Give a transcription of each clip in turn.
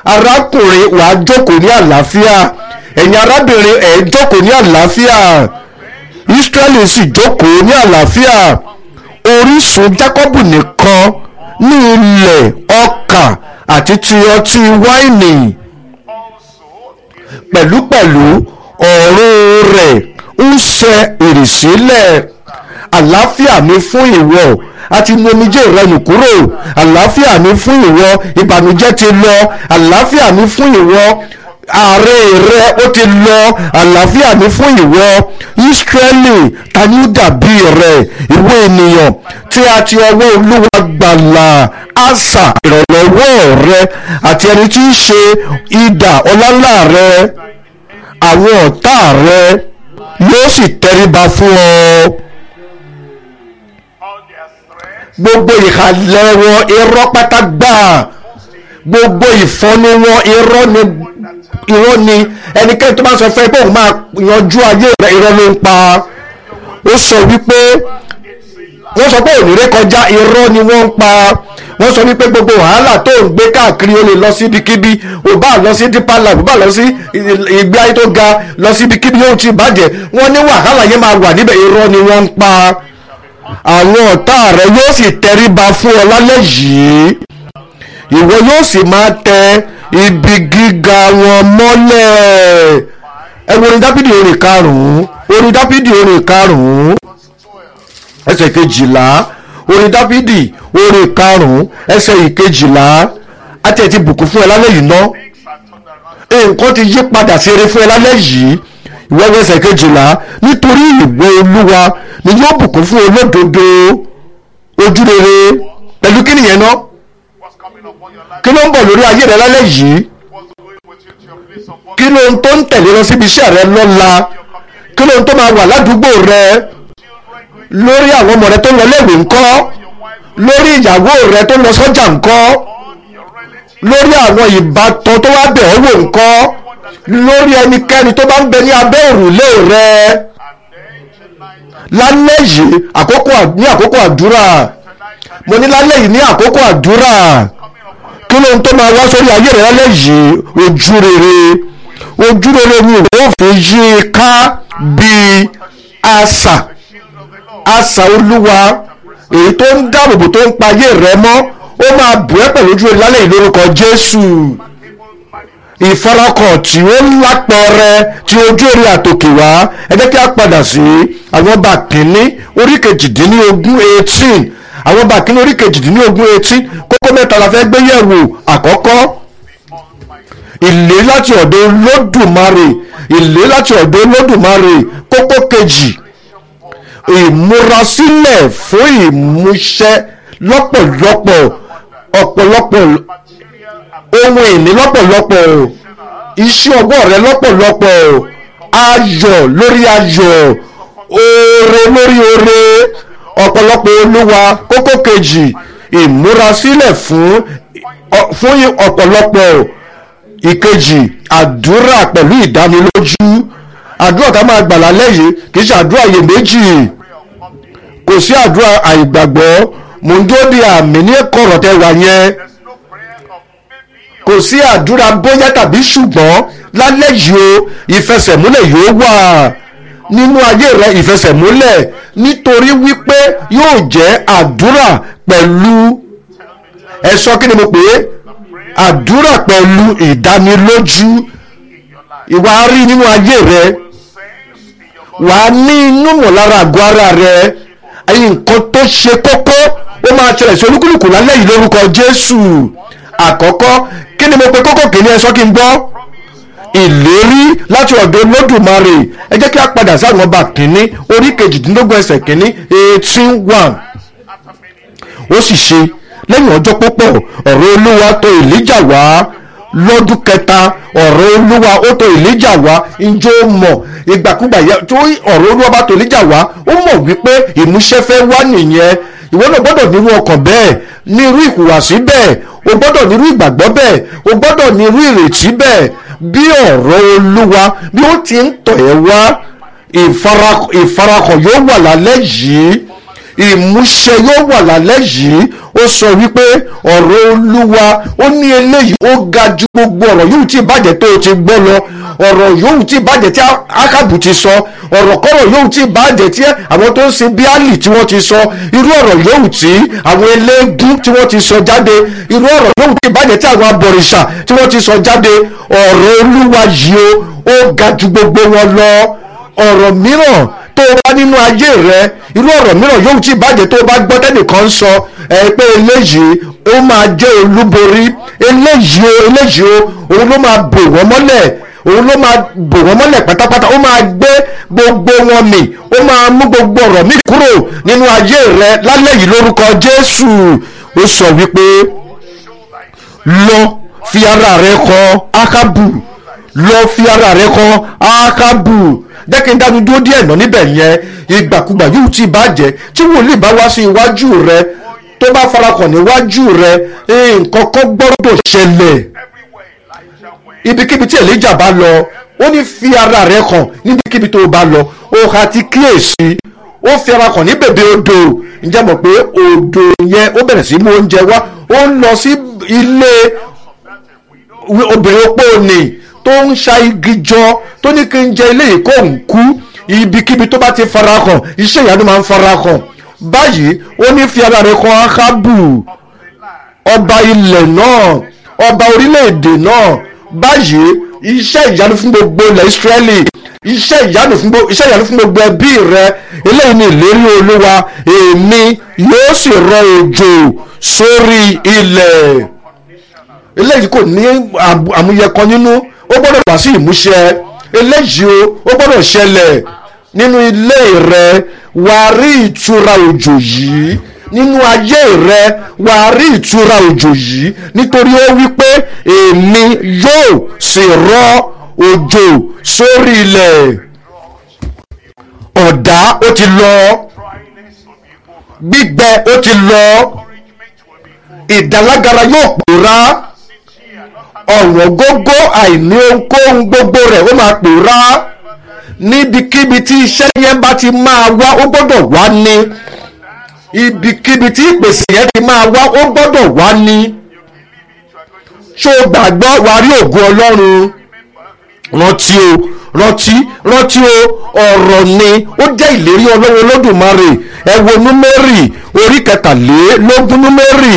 arákùnrin wàá jókòó ní àlàáfíà ẹ̀yin arábìnrin ẹ̀ jókòó ní àlàáfíà Ísírẹ́lì sì jókòó ní àlàáfíà orísun Jákọ́bù nìkan ní ilẹ̀ ọkà àti ti ọtí wáìnì pẹ̀lúpẹ̀lú ọ̀run rẹ̀ ń ṣe ìrìsílẹ̀ àlàáfíà mi fún ìwọ àti nu omijé rẹ nù kúrò àlàáfíà mi fún ìwọ ìbànújẹ́ ti lọ àlàáfíà mi fún ìwọ ààrẹ rẹ ó ti lọ àlàáfíà mi fún ìwọ Ísírẹ́lì ta ni ó dàbí rẹ ìwọ ènìyàn tí a ti ọwọ́ Olúwa gbàlà àṣà ìrànlọ́wọ́ rẹ àti ẹni tí í ṣe idà ọlọ́lá rẹ àwọn ọ̀tá rẹ yóò sì tẹríba fún ọ gbogbo ìhàlẹ̀ wọn irọ́ pátá gbáà gbogbo ìfọ́nú wọn irọ́ ni irọ́ ni ẹnikẹ́ni tó bá sọ fẹ́ pé òun máa yanjú ayé rẹ̀ irọ́ ló ń pa ó sọ wípé wọ́n sọ pé òní kọjá irọ́ ni wọ́n ń pa wọ́n sọ wípé gbogbo wàhálà tó ń gbé káàkiri ó lè lọ síbikíbi ò bá lọ sí dípàlà ò bá lọ sí ìgbé ayé tó ga lọ síbikíbi yóò ti bàjẹ́ wọ́n ní wàhálà yẹn máa wà níbẹ̀ irọ́ ni wọ́n ń pa àwọn ọ̀tá rẹ yóò sì tẹríba fún ọ lálẹ́ yìí ìwọ yóò sì máa tẹ ibi gíga wọn mọ́lẹ̀ ẹ wo orin dábìdì orin karùn-ún orin dábìdì orin karùn-ún ẹsẹ̀ kejìlá orin dábìdì orin karùn-ún ẹsẹ̀ ìkejìlá àti ẹ̀ ti bùkún fún ẹ lálẹ́ yìí ná nǹkan ti yí padà sí eré fún ẹ lálẹ́ yìí ìwọ́wọ́ ẹsẹ̀ kejìlá nítorí ìwọ olúwa ni yóò bùkún fún olódodo ojúrere pẹ̀lú kí nìyẹn ná kí ló ń bọ̀ lórí ayé rẹ lálẹ́ yìí kí ló ń tó ń tẹ̀lé lọ síbi iṣẹ́ rẹ lọ́la kí ló ń tó máa wà ládùúgbò rẹ lórí àwọn ọmọ rẹ tó lọ léèwé ńkọ́ lórí ìyàwó rẹ tó lọ sọ́jà ńkọ́ lórí àwọn ìbátan tó wá bẹ̀ ọ́ wò ńkọ́ lórí ẹnikẹ́ni tó bá ń bẹ ní abẹ́ òrùlé rẹ lálẹ́ yìí àkókò ní àkókò àdúrà mo ní lálẹ́ yìí ní àkókò àdúrà kí ló ń tó máa wá sórí ayé rẹ lálẹ́ yìí ojú rere ojú rere ni ìwé òfin yí i ká bíi àṣà àṣà olúwa èyí tó ń dáàbòbò tó ń pa ayé rẹ mọ́ ó máa bù ẹ́ pẹ̀lú ojú rere lálẹ́ yìí lórúkọ Jésù ìfarakàn tí ó lápẹẹrẹ tí ojú èrè àtòkè wá ẹ jẹ́ kí a padà sí àwọn ọba kìíní orí kejìdínlógún eighteen àwọn ọba kìíní orí kejìdínlógún eighteen kókó mẹ́ta la fẹ́ gbé yẹ̀wò àkọ́kọ́ ìlé láti ọ̀dọ̀ olódùmarè ìlé láti ọ̀dọ̀ olódùmarè kókó kejì ìmúrasílẹ̀ fún ìmúṣẹ lọ́pọ̀lọpọ̀ ọ̀pọ̀lọpọ̀ ohun ìní lọ́pọ̀lọpọ̀ iṣẹ́ ọgbọ́n rẹ lọ́pọ̀lọpọ̀ ayọ̀ lórí ayọ̀ oore lórí oore ọ̀pọ̀lọpọ̀ olúwa kókó kejì ìmúrasílẹ̀ fún fún ọ̀pọ̀lọpọ̀ ìkejì àdúrà pẹ̀lú ìdánilójú àdúrà tá máa gbà lálẹ́ yìí kì í ṣe àdúrà iyèméjì kò sí àdúrà àìgbàgbọ́ mò ń dúró di àmì ní kọ̀rọ̀ tẹ wà yẹn kò sí àdúrà bóyá tàbí ṣùgbọ́n lálẹ́ yìí o ìfẹsẹ̀múlẹ̀ yóò wà nínú ayé rẹ ìfẹsẹ̀múlẹ̀ nítorí wípé yóò jẹ́ àdúrà pẹ̀lú ẹ sọ kí ni mo pè é àdúrà pẹ̀lú ìdánilójú ìwà rí nínú ayé rẹ wà á ní inú mọ̀lára àgọ́ ara rẹ nǹkan tó ṣe kókó ó máa ṣẹlẹ̀ sí olúkúlùkù lálẹ́ yìí lórúkọ Jésù àkọ́kọ́ kí ni mo pe kókó kìíní ẹ sọ kí n gbọ́ ìlérí láti ọ̀dọ̀ Olódùmarè ẹ jẹ́ kí a padà sáwọn ọba kìíní orí kejìdínlógún ẹsẹ̀ kìíní eighteen one ó sì ṣe lẹ́yìn ọjọ́ púpọ̀ ọ̀rọ̀ Olúwa tọ̀ Èlíjà wá lọ́dún kẹta ọ̀rọ̀ Olúwa ó tọ̀ Èlíjà wá njó mọ̀ ìgbàkúgbà tó ọ̀rọ̀ Olúwa bá tọ̀ Èlíjà wá ó mọ̀ wípé ìmúṣẹ fẹ́ wá nìyẹn ìwọ náà gbọ́dọ̀ nírú ọkàn bẹ́ẹ̀ ní irú ìhùwàsí bẹ́ẹ̀ o gbọ́dọ̀ nírú ìgbàgbọ́ bẹ́ẹ̀ o gbọ́dọ̀ nírú ìrètí bẹ́ẹ̀ bí ọ̀rọ̀ olúwa bí ó ti ń tọ̀ ẹ́ wá ìfarakàn yóò wà lálẹ́ yìí ìmúṣẹ yóò wà lálẹ́ yìí ó sọ wípé ọ̀rọ̀ olúwa ó ní eléyìí ó ga ju gbogbo ọ̀rọ̀ yóò tí bàjẹ́ tó o ti gbọ́ lọ ọ̀rọ̀ yóò tí bàjẹ́ tí ákàbù ti sọ ọ̀rọ̀ kọ́rọ̀ yóò tí bàjẹ́ tí àwọn tó ń ṣe bíálì tí wọ́n ti sọ irú ọ̀rọ̀ yóò tí àwọn eléégún tí wọ́n ti sọ jáde irú ọ̀rọ̀ yóò tí bàjẹ́ tí àwọn abọ̀rìṣà tí wọ́n ti sọ jáde ọ̀rọ̀ olúwa yìí ó ó ga ju gbogbo wọn lọ ọ̀rọ̀ mìíràn tó o bá nínú ayé rẹ irú ọ̀rọ̀ mìíràn yóò tí bàjẹ́ tó o bá gbọ́ tẹ́nìkan ń sọ ẹ pé eléyìí ó máa jẹ́ olúborí eléyìí o eléyìí o òun ló máa bò wọ́n mọ́lẹ̀ òun ló máa bò wọ́n mọ́lẹ̀ pátápátá ó máa gbé gbogbo wọn mì ó máa mú gbogbo ọ̀rọ̀ mi kúrò nínú ayé rẹ lálẹ́ yìí lórúkọ Jésù ó sọ wípé lọ fi ara rẹ kọ Ákábù lọ fi ara rẹ kọ Ákábù jẹ́ kí n dánu dúró díẹ̀ náà níbẹ̀ yẹn ìgbàkúgbà yóò ti bàjẹ́ tí wòlíì bá wá sí iwájú rẹ tó bá farakàn níwájú rẹ nǹkan kan gbọ́dọ̀ ṣẹlẹ̀ ibikíbi tí Èlíjà bá lọ ó ní fi ara rẹ kàn níbikíbi tó bá lọ ó ha ti kíyèsí ó fi ara kàn ní bèbè odò ǹjẹ́ mọ̀ pé odò yẹn ó bẹ̀rẹ̀ sí mú oúnjẹ wá ó ń lọ sí ilé obìnrin opó ni tó ń ṣa igi jọ tó ní kí n jẹ ilé yìí kó ń kú ibikíbi tó bá ti farahàn iṣẹ́ ìyanu máa ń farahàn báyìí ó ní fi ara rẹ̀ kan Ákábù ọba ilẹ̀ náà ọba orílẹ̀-èdè náà báyìí iṣẹ́ ìyanu fún gbogbo ilẹ̀ Ísírẹ́lì iṣẹ́ ìyanu fún gbogbo iṣẹ́ ìyanu fún gbogbo ẹbí rẹ eléyìí ni ìlérí Olúwa èmi yóò sì rọ òjò sórí ilẹ̀ eléyìí kò ní àmúyẹ kan nínú ó gbọ́dọ̀ wá sí ìmúṣẹ eléyìí o ó gbọ́dọ̀ ṣẹlẹ̀ nínú ilé rẹ wàá rí ìtura òjò yìí nínú ayé rẹ wàá rí ìtura òjò yìí nítorí ó wí pé èmi yóò sì rọ òjò sórí ilẹ̀ ọ̀dá ó ti lọ gbígbẹ ó ti lọ ìdálágara yóò pòórá ọ̀wọ́n gógó àìní ohunkóhun gbogbo rẹ̀ ó máa pòórá níbikíbi tí iṣẹ́ yẹn bá ti máa wá ó gbọ́dọ̀ wá ní ibikíbi tí ìpèsè yẹn ti máa wá ó gbọ́dọ̀ wá ní ṣó o gbàgbọ́ wàá rí ògo Ọlọ́run rántí o rántí rántí o ọ̀rọ̀ ni ó jẹ́ ìlérí Ọlọ́run Olódùmarè ẹ wo númérì orí kẹtàlélógún númérì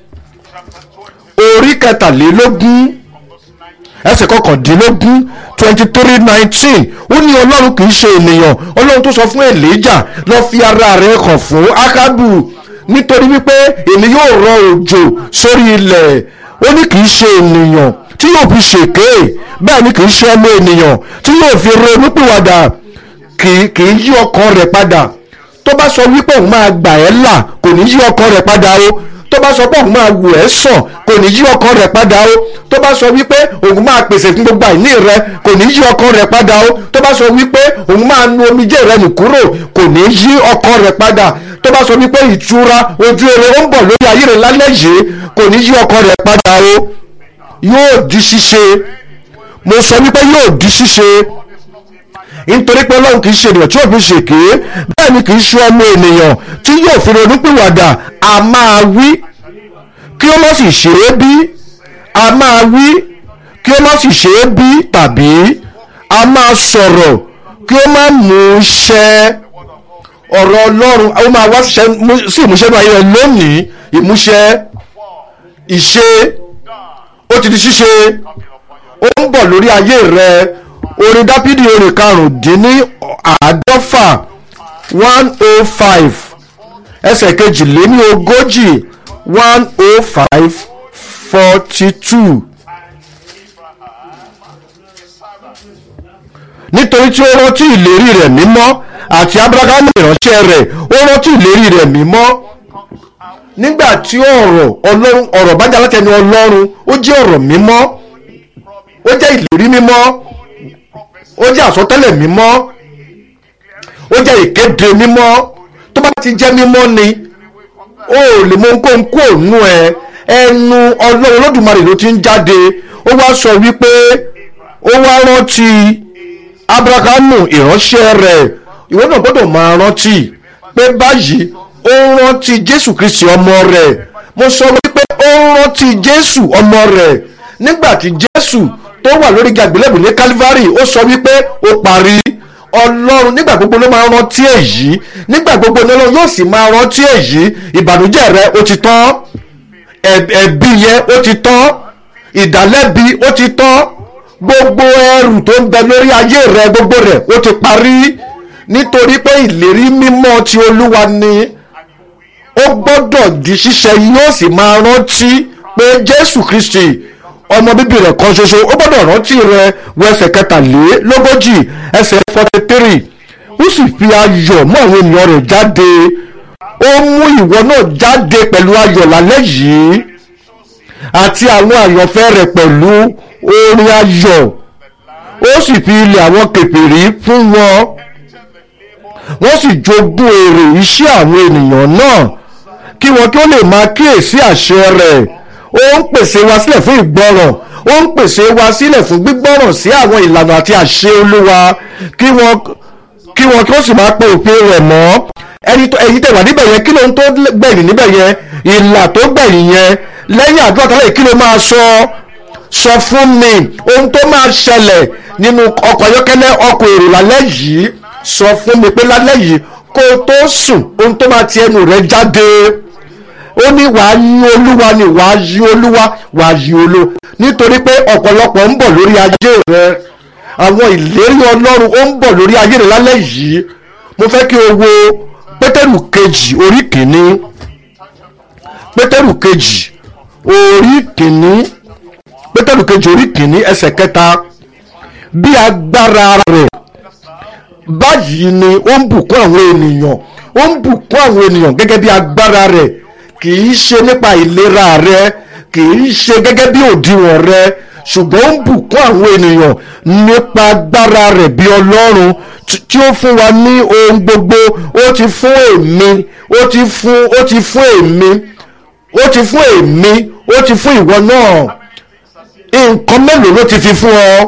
orí kẹtàlélógún ẹsẹ̀ kọkàndínlógún twenty three nineteen ó ní ọlọ́run kì í ṣe ènìyàn ọlọ́run tó sọ fún èlíjà lọ fi ara rẹ̀ hàn fún ákábù nítorí wípé èmi yóò rọ òjò sórí ilẹ̀ ó ní kì í ṣe ènìyàn tí yóò fi ṣèké bẹ́ẹ̀ ni kì í ṣe ọmọ ènìyàn tí yóò fi ronúpìwàdà kì í yí ọkàn rẹ̀ padà tó bá sọ wípé òun máa gbà ẹ́ là kò ní yí ọkàn rẹ̀ padà o tó bá sọ pé òun máa wù ẹ́ sàn kò ní yí ọkàn rẹ̀ padà o tó bá sọ wípé òun máa pèsè fún gbogbo àìní rẹ kò ní yí ọkàn rẹ̀ padà o tó bá sọ wípé òun máa nu omijé rẹ nù kúrò kò ní yí ọkàn rẹ̀ padà tó bá sọ wípé ìtura ojú eré ó ń bọ̀ lórí ayé rẹ lálẹ́ yìí kò ní yí ọkàn rẹ̀ padà o yóò di ṣíṣe mo sọ wípé yóò di ṣíṣe nítorí pé ọlọ́run kì í ṣe ènìyàn tí yóò fi ṣèké bẹ́ẹ̀ ni kì í ṣe ọmọ ènìyàn tí yóò fi ronúpìwàdà a máa wí kí ó má sì ṣe é bí a máa wí kí ó má sì ṣe é bí tàbí a máa sọ̀rọ̀ kí ó má mú ṣẹ ọ̀rọ̀ ọlọ́run ó máa wá sí ìmúṣẹ náà ayé lónìí ìmúṣẹ ìṣe ó ti di ṣíṣe ó ń bọ̀ lórí ayé rẹ orin dápídì orin karùndínní àádọ́fà one oh five ẹsẹ̀ kejìléní ogójì one oh five forty two. nítorí tí ó rántí ìlérí rẹ̀ mímọ́ àti abrahamu ìránṣẹ́ rẹ̀ ó rántí ìlérí rẹ̀ mímọ́ nígbà tí ọ̀rọ̀ ọlọ́run ọ̀rọ̀ bá jà látẹnu ọlọ́run ó jẹ́ ọ̀rọ̀ mímọ́ ó jẹ́ ìlérí mímọ́ ó jẹ́ àsọtẹ́lẹ̀ mímọ́ ó jẹ́ ìkéde mímọ́ tó bá ti jẹ́ mímọ́ ni ó lè mọ ohunkóhun kú òun ẹ ẹnu ọlọ́run olódùmarè ló ti ń jáde ó wá sọ wípé ó wá rántí abrahamu ìránṣẹ́ rẹ̀ ìwọ náà gbọ́dọ̀ máa rántí pé báyìí ó rántí jésù kristi ọmọ rẹ̀ mo sọ wípé ó ń rántí jésù ọmọ rẹ̀ nígbà tí jésù tó wà lórí igi àgbélébùú ní calvary ó sọ wípé ó parí ọlọ́run nígbà gbogbo ló máa rántí èyí nígbà gbogbo ní ọlọ́run yóò sì máa rántí èyí ìbànújẹ́ rẹ ó ti tán ẹ̀bi yẹn ó ti tán ìdálẹ́bi ó ti tán gbogbo ẹrù tó ń bẹ lórí ayé rẹ gbogbo rẹ ó ti parí nítorí pé ìlérí mímọ́ ti olúwa ni ó gbọ́dọ̀ di ṣíṣẹ yóò sì máa rántí pé jésù kristi ọmọ bíbí rẹ̀ kan ṣoṣo ó gbọ́dọ̀ rántí rẹ̀ wọ ẹsẹ̀ kẹtàlélógójì ẹsẹ̀ forty three ó sì fi ayọ̀ mú àwọn ènìyàn rẹ̀ jáde ó mú ìwọ náà jáde pẹ̀lú ayọ̀ lálẹ́ yìí àti àwọn àyànfẹ́ rẹ̀ pẹ̀lú orin ayọ̀ ó sì fi ilẹ̀ àwọn kèfèrí fún wọn wọ́n sì jogún èrè iṣẹ́ àwọn ènìyàn náà kí wọn kí ó lè máa kíyèsí àṣẹ rẹ̀ ó ń pèsè wa sílẹ̀ fún ìgbọràn ó ń pèsè wa sílẹ̀ fún gbígbọ́ràn sí àwọn ìlànà àti àṣẹ olúwa kí wọn kí wọn kí ó sì máa pe òfin rẹ̀ mọ́ ẹni tó ẹ̀yin tẹ̀wá níbẹ̀ yẹn kí ló ń tó gbẹ̀yìn níbẹ̀ yẹn ìlà tó gbẹ̀yìn yẹn lẹ́yìn àdúrà tálẹ̀ kí ló máa sọ sọ fún mi ohun tó máa ṣẹlẹ̀ nínú ọkọ̀ ayọ́kẹ́lẹ́ ọkọ̀ èrò lálẹ́ yìí sọ fún mi pé lálẹ́ yìí kó o tó sùn ohun tó máa ti ẹnu rẹ jáde ó ní wàá yí olúwa ni wàá yí olúwa wàá yí olúwa nítorí pé ọ̀pọ̀lọpọ̀ ń bọ̀ lórí ayé rẹ àwọn ìlérí ọlọ́run ó ń bọ̀ lórí ayé rẹ lálẹ́ yìí mo fẹ́ kí o wo pétérù kejì orí kìíní pétérù kejì orí kìíní pétérù kejì orí kìíní ẹsẹ̀ kẹta bí agbára rẹ̀ báyìí ni ó ń bùkún àwọn ènìyàn ó ń bùkún àwọn ènìyàn gẹ́gẹ́ bí agbára rẹ̀ kì í ṣe nípa ìlera rẹ̀ kì í ṣe gẹ́gẹ́ bí òdiwọ̀n rẹ̀ ṣùgbọ́n ó ń bùkún àwọn ènìyàn nípa agbára rẹ̀ bí ọlọ́run tí ó fún wa ní ohun gbogbo ó ti fún èmi ó ti fún ó ti fún èmi ó ti fún èmi ó ti fún ìwọ náà nǹkan mélòó ló ti fi fún ọ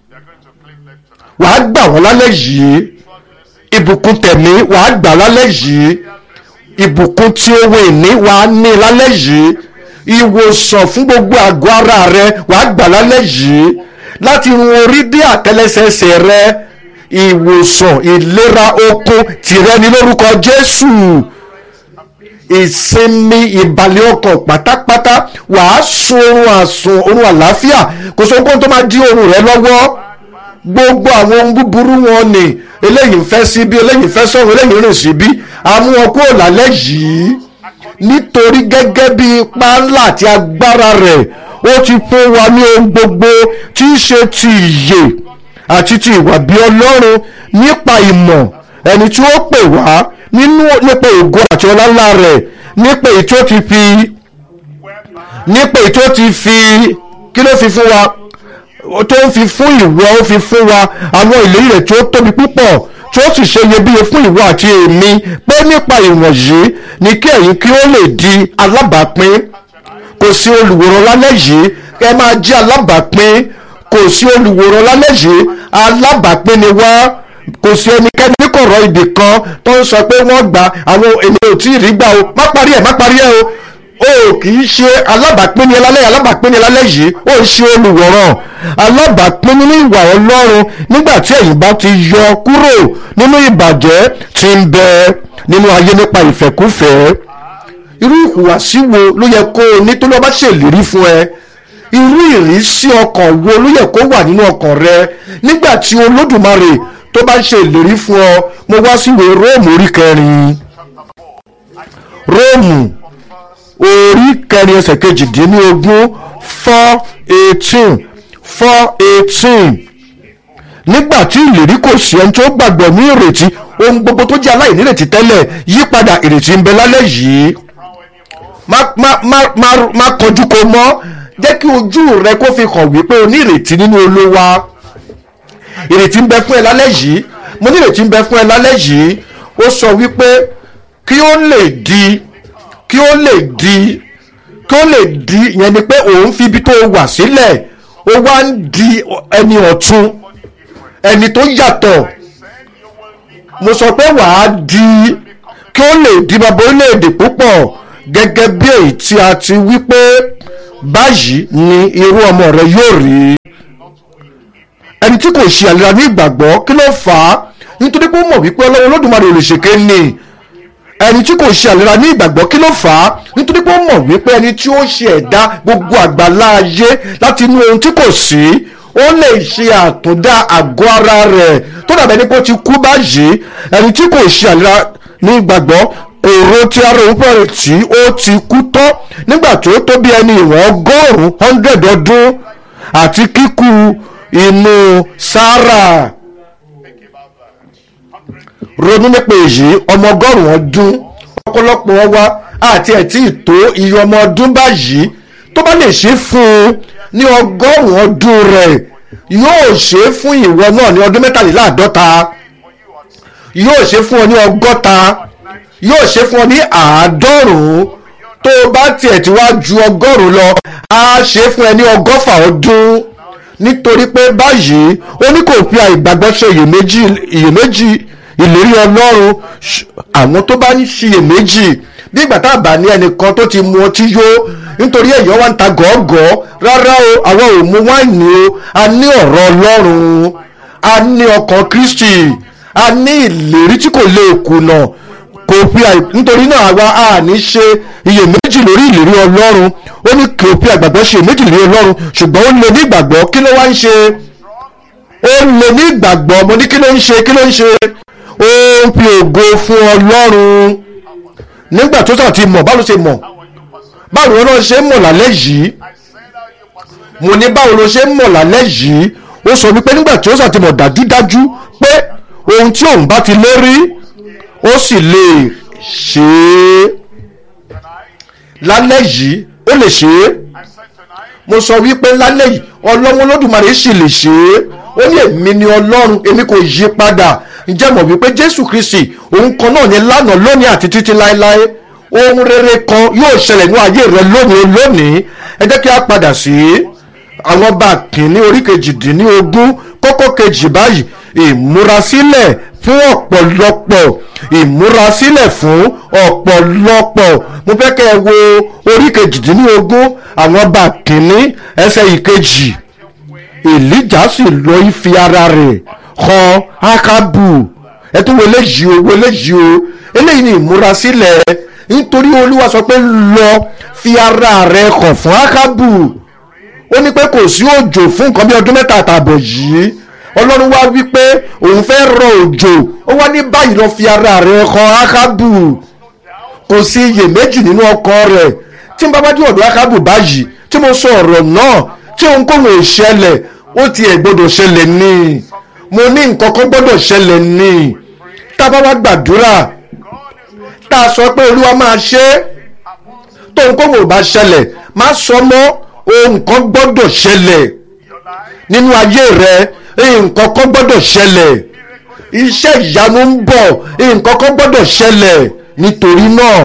wàá gbà wọ́n lálẹ́ yìí ìbùkún tẹ̀mí wàá gbà lálẹ́ yìí ìbùkún tí owó ìní wàá ní lálẹ́ yìí ìwòsàn fún gbogbo àgọ́ ara rẹ wàá gbà lálẹ́ yìí láti run orí dé àtẹlẹsẹsẹ rẹ ìwòsàn ìlera okun tìrẹ ní lórúkọ Jésù ìsinmi ìbàlẹ̀ ọkàn pátápátá wàá sun oorun àsùn oorun àlàáfíà kò sóhun kó tó máa dí oorun rẹ lọ́wọ́ gbogbo àwọn ohun búburú wọn ni eléyìí ń fẹ́ síbí eléyìí ń fẹ́ sọ̀rọ̀ eléyìí ń rìn síbí àmú wọn kúrò lálẹ́ yìí nítorí gẹ́gẹ́ bí ipá ńlá àti agbára rẹ̀ ó ti fún wa ní ohun gbogbo tí í ṣe ti ìyè àti ti ìwà bí ọlọ́run nípa ìmọ̀ ẹni tí ó pè wá nínú nípa ògo àti ọlá ńlá rẹ̀ nípa èyí tó ti fi nípa èyí tó ti fi kí ló fi fún wa tó ń fi fún ìwọ ó fi fún wa àwọn ìlérí rẹ̀ tí ó tóbi púpọ̀ tí ó sì ṣe iyebíye fún ìwọ àti èmi pé nípa ìwọ̀nyí ni kí ẹ̀yin kí ó lè di alábàápín kò sí olùwòran lálẹ́ yìí ẹ máa jẹ́ alábàápín kò sí olùwòran lálẹ́ yìí alábàápín ni wá kò sí ẹnikẹ́ni ní kọ̀rọ̀ ibì kan tó ń sọ pé wọ́n gbà àwọn ènìyàn ò tí ì rí gbà o má parí ẹ̀ má parí ẹ̀ o o kì í ṣe alábàápín ní lálẹ́ alábàápín ní lálẹ́ yìí ó ń ṣe olùwòran alábàápín nínú ìwà ọlọ́run nígbà tí ẹ̀yin bá ti yọ kúrò nínú ìbàjẹ́ tí ń bẹ nínú ayé nípa ìfẹ́kúfẹ̀ẹ́ irú ìhùwàsí wo ló yẹ kó o ní tó lọ́ bá ṣèlérí fún ẹ irú ìrísí ọkàn wo ló yẹ kó wà nínú ọkàn rẹ nígbà tí olódùmarè tó bá ṣe ìlérí fún ọ mo wá síwèé róòmù orí kẹrin róòmù orí kẹrin ẹsẹ̀ kejìdínlógún four eighteen four eighteen nígbà tí ìlérí kò sí ẹni tó gbàgbọ́ ní ìrètí ohun gbogbo tó jẹ́ aláìnírètí tẹ́lẹ̀ yípadà ìrètí ń bẹ lálẹ́ yìí má má má má má kọjú kò mọ́ jẹ́ kí ojú rẹ kó fi hàn wípé o ní ìrètí nínú olúwa ìrètí ń bẹ fún ẹ lálẹ́ yìí mo ní ìrètí ń bẹ fún ẹ lálẹ́ yìí ó sọ wípé kí ó lè di kí ó lè di kí ó lè di ìyẹn ni pé òun fi ibi tó wà sílẹ̀ ó wá ń di ẹni ọ̀tun ẹni tó yàtọ̀ mo sọ pé wàá di kí ó lè di bàbá orílẹ̀-èdè púpọ̀ gẹ́gẹ́ bí èyí tí a ti wí pé báyìí ni irú ọmọ rẹ yóò rí ẹni tí kò ṣe àlera ní ìgbàgbọ́ kí ló fà á nítorí pé ó mọ̀ wípé ọlọ́run olódùmarè ò lè ṣèké ni ẹni tí kò ṣe àlera ní ìgbàgbọ́ kí ló fà á nítorí pé ó mọ̀ wípé ẹni tí ó ṣe ẹ̀dá gbogbo àgbàlá ayé láti inú ohun tí kò sí ó lè ṣe àtúndá àgọ́ ara rẹ̀ tó dàbẹ̀ ní pé ó ti kú báyìí ẹni tí kò ṣe àlera ní ìgbàgbọ́ kòró tí ara òun pẹ̀rẹ̀ tí ó ti kú tán nígbà tó tó bí ẹni ìwọ̀n ọgọ́rùn-ún hundred ọdún àti kíkú inú sára ronú nípa èyí ọmọ ọgọ́rùn-ún ọdún ọ̀pọ̀lọpọ̀ wa àti ẹ̀tí ìtó iye ọmọ ọdún báyìí tó bá lè ṣe fún un ní ọgọ́rùn-ún ọdún rẹ̀ yóò ṣe fún ìwọ náà ní ọdún mẹ́tàléláàádọ́ta yóò ṣe fún ọ ní ọgọ́ta yóò ṣe fún ọ ní àádọ́rùn-ún tó o bá tiẹ̀ tí wá ju ọgọ́rùn-ún lọ á ṣe fún ẹ ní ọgọ́fà ọdún nítorí pé báyìí ó ní kò fi àìgbàgbọ́ ṣe iyèméjì iyèméjì ìlérí ọlọ́run àwọn tó bá ń ṣiyèméjì bí ìgbà tá a bá ní ẹnìkan tó ti mu ọtí yó nítorí èèyàn wá ń ta gọ́ọ̀gọ́ rárá o àwọn ò mu wáìnì o a ní ọ̀rọ̀ ọlọ́run a ní ọkàn kristi a ní ìlérí tí kò lè kùnà kò fi àì nítorí náà àwa a ní ṣe iyèméjì lórí ìlérí ọlọ́run ó ní kò fi àgbàgbọ́ ṣe iyèméjì lórí ọlọ́run ṣùgbọ́n ó lè ní ìgbàgbọ́ kí ló wá ń ṣe ó lè ní ìgbàgbọ́ mo ní kí ló ń ṣe kí ló ń ṣe ó ń fi ògo fún ọlọ́run nígbà tó sàn ti mọ̀ báwo ló ṣe mọ̀ báwo ló náà ṣe ń mọ̀ lálẹ́ yìí mo ní báwo ló ṣe ń mọ̀ lálẹ́ yìí ó sọ wípé nígbà tí ó sàn ti mọ̀ dájúdájú pé ohun tí òun bá ti lérí ó sì lè ṣe é lálẹ́ yìí ó lè ṣe é mo sọ wípé lálẹ́ yìí ọlọ́run olódùmarè sì lè ṣe é ó ní èmi ni ọlọ́run èmi kò yí padà ǹjẹ́ mọ̀ wípé jésù kristi òun kan náà ní lánàá lónìí àti títí láéláé ohun rere kan yóò ṣẹlẹ̀ ní ayé rẹ lónìí lónìí ẹ jẹ́ kí a padà sí àwọn bá kìíní orí kejìdínlógún kókó kejì báyìí ìmúrasílẹ̀ fún ọ̀pọ̀lọpọ̀ ìmúrasílẹ̀ fún ọ̀pọ̀lọpọ̀ mo fẹ́ kẹ́ ẹ wo orí kejìdínlógún àwọn bá kìíní ẹsẹ̀ ìkejì èlíjà sì lọ ìfi ara rẹ̀ kan ákábù ẹ tún wo eléyìí o wo eléyìí o eléyìí ni ìmúrasílẹ̀ nítorí olúwa sọ pé lọ fi ara rẹ̀ kàn fún ákábù ó ní pé kò sí òjò fún nǹkan bí ọdún mẹ́ta àtààbọ̀ yìí ọlọ́run wá wí pé òun fẹ́ rọ òjò ó wá ní báyìí lọ fi ara rẹ̀ kàn ákábù kò sí iyèméjì nínú ọkàn rẹ̀ tí n bá bá dé ọ̀dọ̀ ákábù báyìí tí mo sọ ọ̀rọ̀ náà tí ohunkóhun ò ṣẹlẹ̀ ó tiẹ̀ gbọ́dọ̀ ṣẹlẹ̀ ní mo ní nǹkan kan gbọ́dọ̀ ṣẹlẹ̀ ní tá a bá wá gbàdúrà tá a sọ pé olúwa máa ṣe é tó ohunkóhun ò bá ṣẹlẹ̀ má sọ mọ́ ohun kan gbọ́dọ̀ ṣẹlẹ̀ nínú ayé rẹ nǹkan kan gbọ́dọ̀ ṣẹlẹ̀ iṣẹ́ ìyanu ń bọ̀ nǹkan kan gbọ́dọ̀ ṣẹlẹ̀ nítorí náà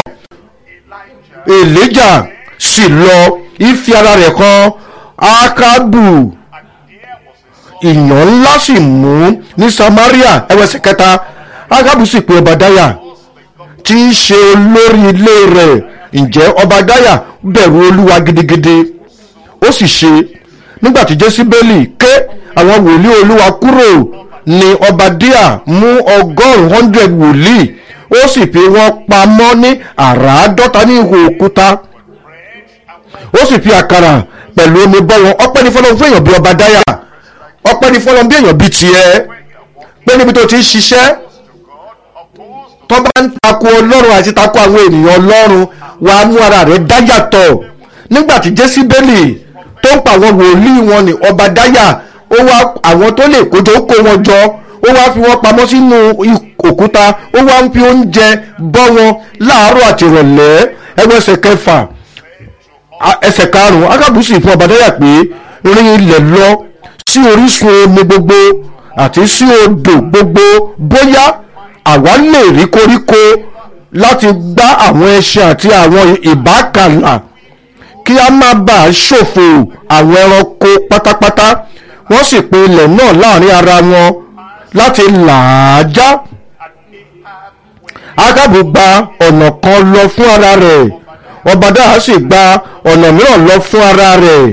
èlíjà sì lọ ìfi ara rẹ̀ kan ákábù ìyàn ńlá sì mú ní samaria ẹwẹsẹ kẹta ákábù sì pe ọbadáyà tí í ṣe olórí ilé rẹ̀ ǹjẹ́ ọbadáyà bẹ̀rù olúwa gidigidi ó sì ṣe nígbàtí jésíbélì ké àwọn wòlíì olúwa kúrò ní ọbadíà mú ọgọ́rùn-ún hundred wòlíì ó sì fi wọ́n pamọ́ ní àràádọ́ta ní ihò òkúta ó sì fi àkàrà pẹ̀lú omi bọ́ wọn ọpẹ́ ní fọlọ́n fún èèyàn bí ọbadáyà ọpẹ́ ní fọlọ́n bí èèyàn bí tiẹ̀ pé níbi tó ti ń ṣiṣẹ́ tó bá ń takò ọlọ́run àti takò àwọn ènìyàn ọlọ́run wàá mú ara rẹ̀ dáyàtọ̀ nígbàtí jésíbélì tó ń pa àwọn wòlíì wọn ní ọbadáyà ó wá àwọn tó lè kójọ ó kó wọn jọ ó wá fi wọn pamọ́ sínú òkúta ó wá ń fi oúnjẹ bọ́ wọn láàárọ̀ àti ìrọ̀lẹ́ ẹgbẹ́ ẹsẹ̀ kẹfà ẹsẹ̀ karùn-ún akábùsì fún ọbadáyà pé rin ilẹ̀ lọ sí orísun omi gbogbo àti sí odò gbogbo bóyá àwa lè rí koríko láti gbá àwọn ẹṣin àti àwọn ìbákàlà kí a má bàa ṣòfò àwọn ẹranko pátápátá wọ́n sì pín ilẹ̀ náà láàrin ara wọn láti làájá ágábù gba ọ̀nà kan lọ fún ara rẹ̀ ọbadáyà sì gba ọ̀nà mìíràn lọ fún ara rẹ̀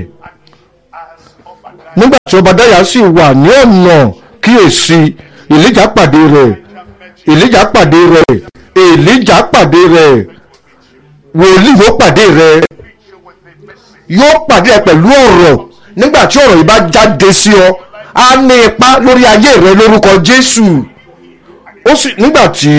nígbà tí ọbadáyà sì wà ní ọ̀nà kíyèsí èlíjà pàdé rẹ̀ èlíjà pàdé rẹ̀ èlíjà pàdé rẹ̀ wòlíì yóò pàdé rẹ̀ yóò pàdé ẹ pẹ̀lú ọ̀rọ̀ nígbà tí ọ̀rọ̀ yìí bá jáde sí ọ á ní ipa lórí ayé rẹ lórúkọ Jésù ó sì nígbà tí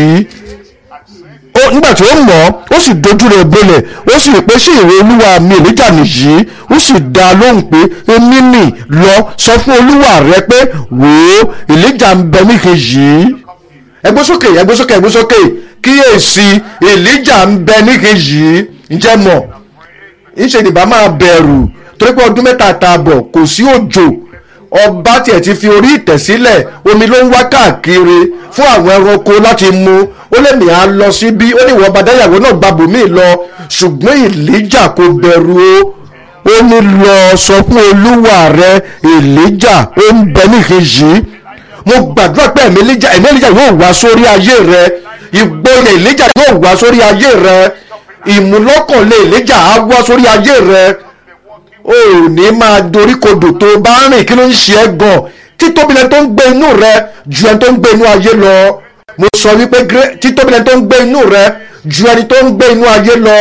ó nígbà tí ó mọ̀ ó sì dojú rẹ̀ bolẹ̀ ó sì rí pé ṣé ìwé olúwa mi èlíjà nìyí ó sì dá a lóhùn pé èmi nì lọ sọ fún olúwa rẹ pé wò ó èlíjà ń bẹ níkejì ẹgbẹ́ sókè ẹgbẹ́ sókè ẹgbẹ́ sókè kíyèsí èlíjà ń bẹ níkejì ǹjẹ́ mọ̀ ńṣe nìbá máa bẹ̀rù torí pé ọdún mẹ́ta àtààbọ̀ kò sí òjò ọba tiẹ̀ ti fi orí ìtẹ̀ sílẹ̀ omi ló ń wá káàkiri fún àwọn ẹranko láti mu ó lè mí à lọ síbí ó ní ìwọ bàdáyàwó náà gbàbò mí lọ ṣùgbọ́n ìlíjà kò bẹ̀rù o ó ní lọ sọ fún olúwa rẹ ìlíjà ó ń bẹ níkejì mo gbàdúrà pé ẹ̀mí ìlíjà ẹ̀mí ìlíjà yóò wá sórí ayé rẹ ìgboyà ìlíjà yóò wá sórí ayé rẹ ìmúlọ́kànlé ìlíjà á wá sórí ayé rẹ o ò ní máa doríkodò tó o bá rìn kí ló ń ṣe ẹ́ gan títóbi lẹni tó ń gbé inú rẹ ju ẹni tó ń gbé inú ayé lọ mo sọ wípé títóbi lẹni tó ń gbé inú rẹ ju ẹni tó ń gbé inú ayé lọ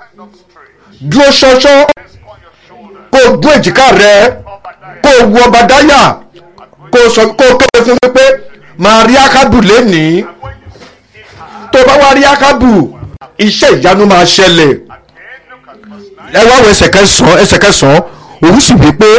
dúró ṣọṣọ kó o gún èjìká rẹ kó o wu ọba dáyà kó o sọ kó o kéde fún wípé màá rí akábù lénìí tó o bá wá rí akábù iṣẹ́ ìyanu máa ṣẹlẹ̀ ẹ wá wo ẹsẹ̀ kẹsàn-án ẹsẹ̀ kẹsàn-án òun sì wí pé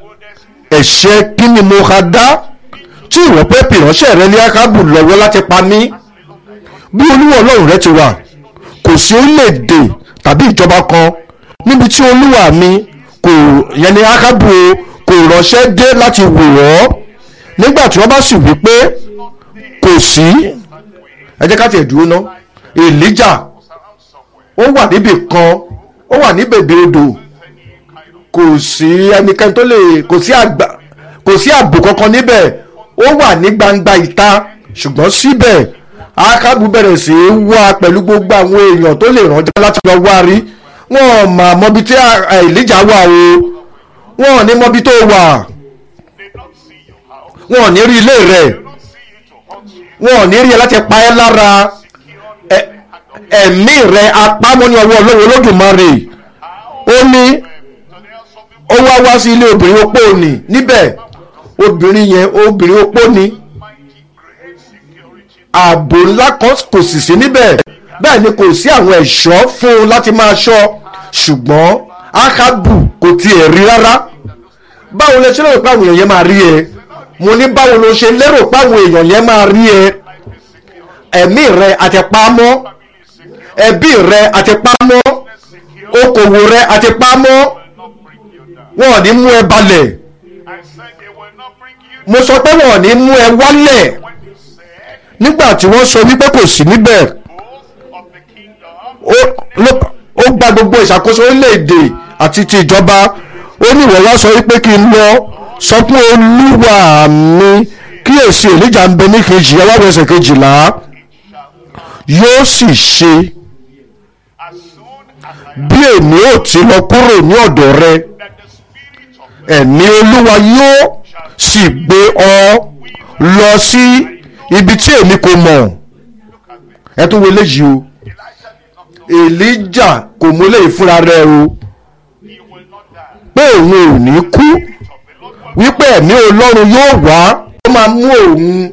ẹ̀ṣẹ̀ kí ni mo ha dá tí ìwọ pé pìránṣẹ́ rẹ ní akábù lọ́wọ́ láti pa mí bí olúwa ọlọ́run rẹ ti wà kò sí orílẹ̀-èdè tàbí ìjọba kan níbi tí olúwa mi kò yẹn ní akábù kò ránṣẹ́ dé láti wò wọ́ nígbà tí wọ́n bá sì wí pé kò sí ẹ jẹ́ ká tiẹ̀ dúró ná èlíjà ó wà níbì kan ó wà ní bèbè odò kò sí ẹnikẹ́ni tó lè kò sí àgbà kò sí ààbò kankan níbẹ̀ ó wà ní gbangba ìta ṣùgbọ́n síbẹ̀ akábù bẹ̀rẹ̀ sí í wá pẹ̀lú gbogbo àwọn èèyàn tó lè ránjọ́ láti lọ wá rí wọn mà mọbi tí Èlíjà wà o wọn ò ní mọbi tó wà wọn ò ní rí ilé rẹ̀ wọn ò ní rí ẹ láti pa ẹ́ lára ẹ̀mí rẹ̀ apámọ́ ní ọwọ́ Ọlọ́run Olódùmarè ó ní ó wá wá sí ilé obìnrin opó ni níbẹ̀ obìnrin yẹn obìnrin opó ni ààbò ńlá kan kò sì sí níbẹ̀ bẹ́ẹ̀ ni kò sí àwọn ẹ̀ṣọ́ fún un láti máa ṣọ́ ṣùgbọ́n Ákábù kò tiẹ̀ rí rárá báwo lẹ ṣe lérò pé àwọn èèyàn yẹn máa rí ẹ mo ní báwo ló ṣe lérò pé àwọn èèyàn yẹn máa rí ẹ ẹ̀mí rẹ àti pamọ́ ẹbí rẹ àti pamọ́ okòwò rẹ àti pamọ́ wọn ò ní mú ẹ balẹ̀ mo sọ pé wọn ò ní mú ẹ wálẹ̀ nígbà tí wọ́n sọ wípé kò sí níbẹ̀ ó gba gbogbo ìṣàkóso orílẹ̀-èdè àti ti ìjọba ó ní ìwọ wá sọ wípé kí n lọ sọ fún olúwa mi kíyèsí èlíjà ń bẹ ní kejì ẹ wá wọ ẹsẹ̀ kejìlá yóò sì ṣe bí èmi ò ti lọ kúrò ní ọ̀dọ̀ rẹ ẹ̀mí olúwa yóò sì gbé ọ lọ sí ibi tí èmi kò mọ̀ ẹ tún wo eléyìí o èlíjà kò mú eléyìí fúnra rẹ o pé òun ò ní kú wípé ẹ̀mí ọlọ́run yóò wá ó máa mú òun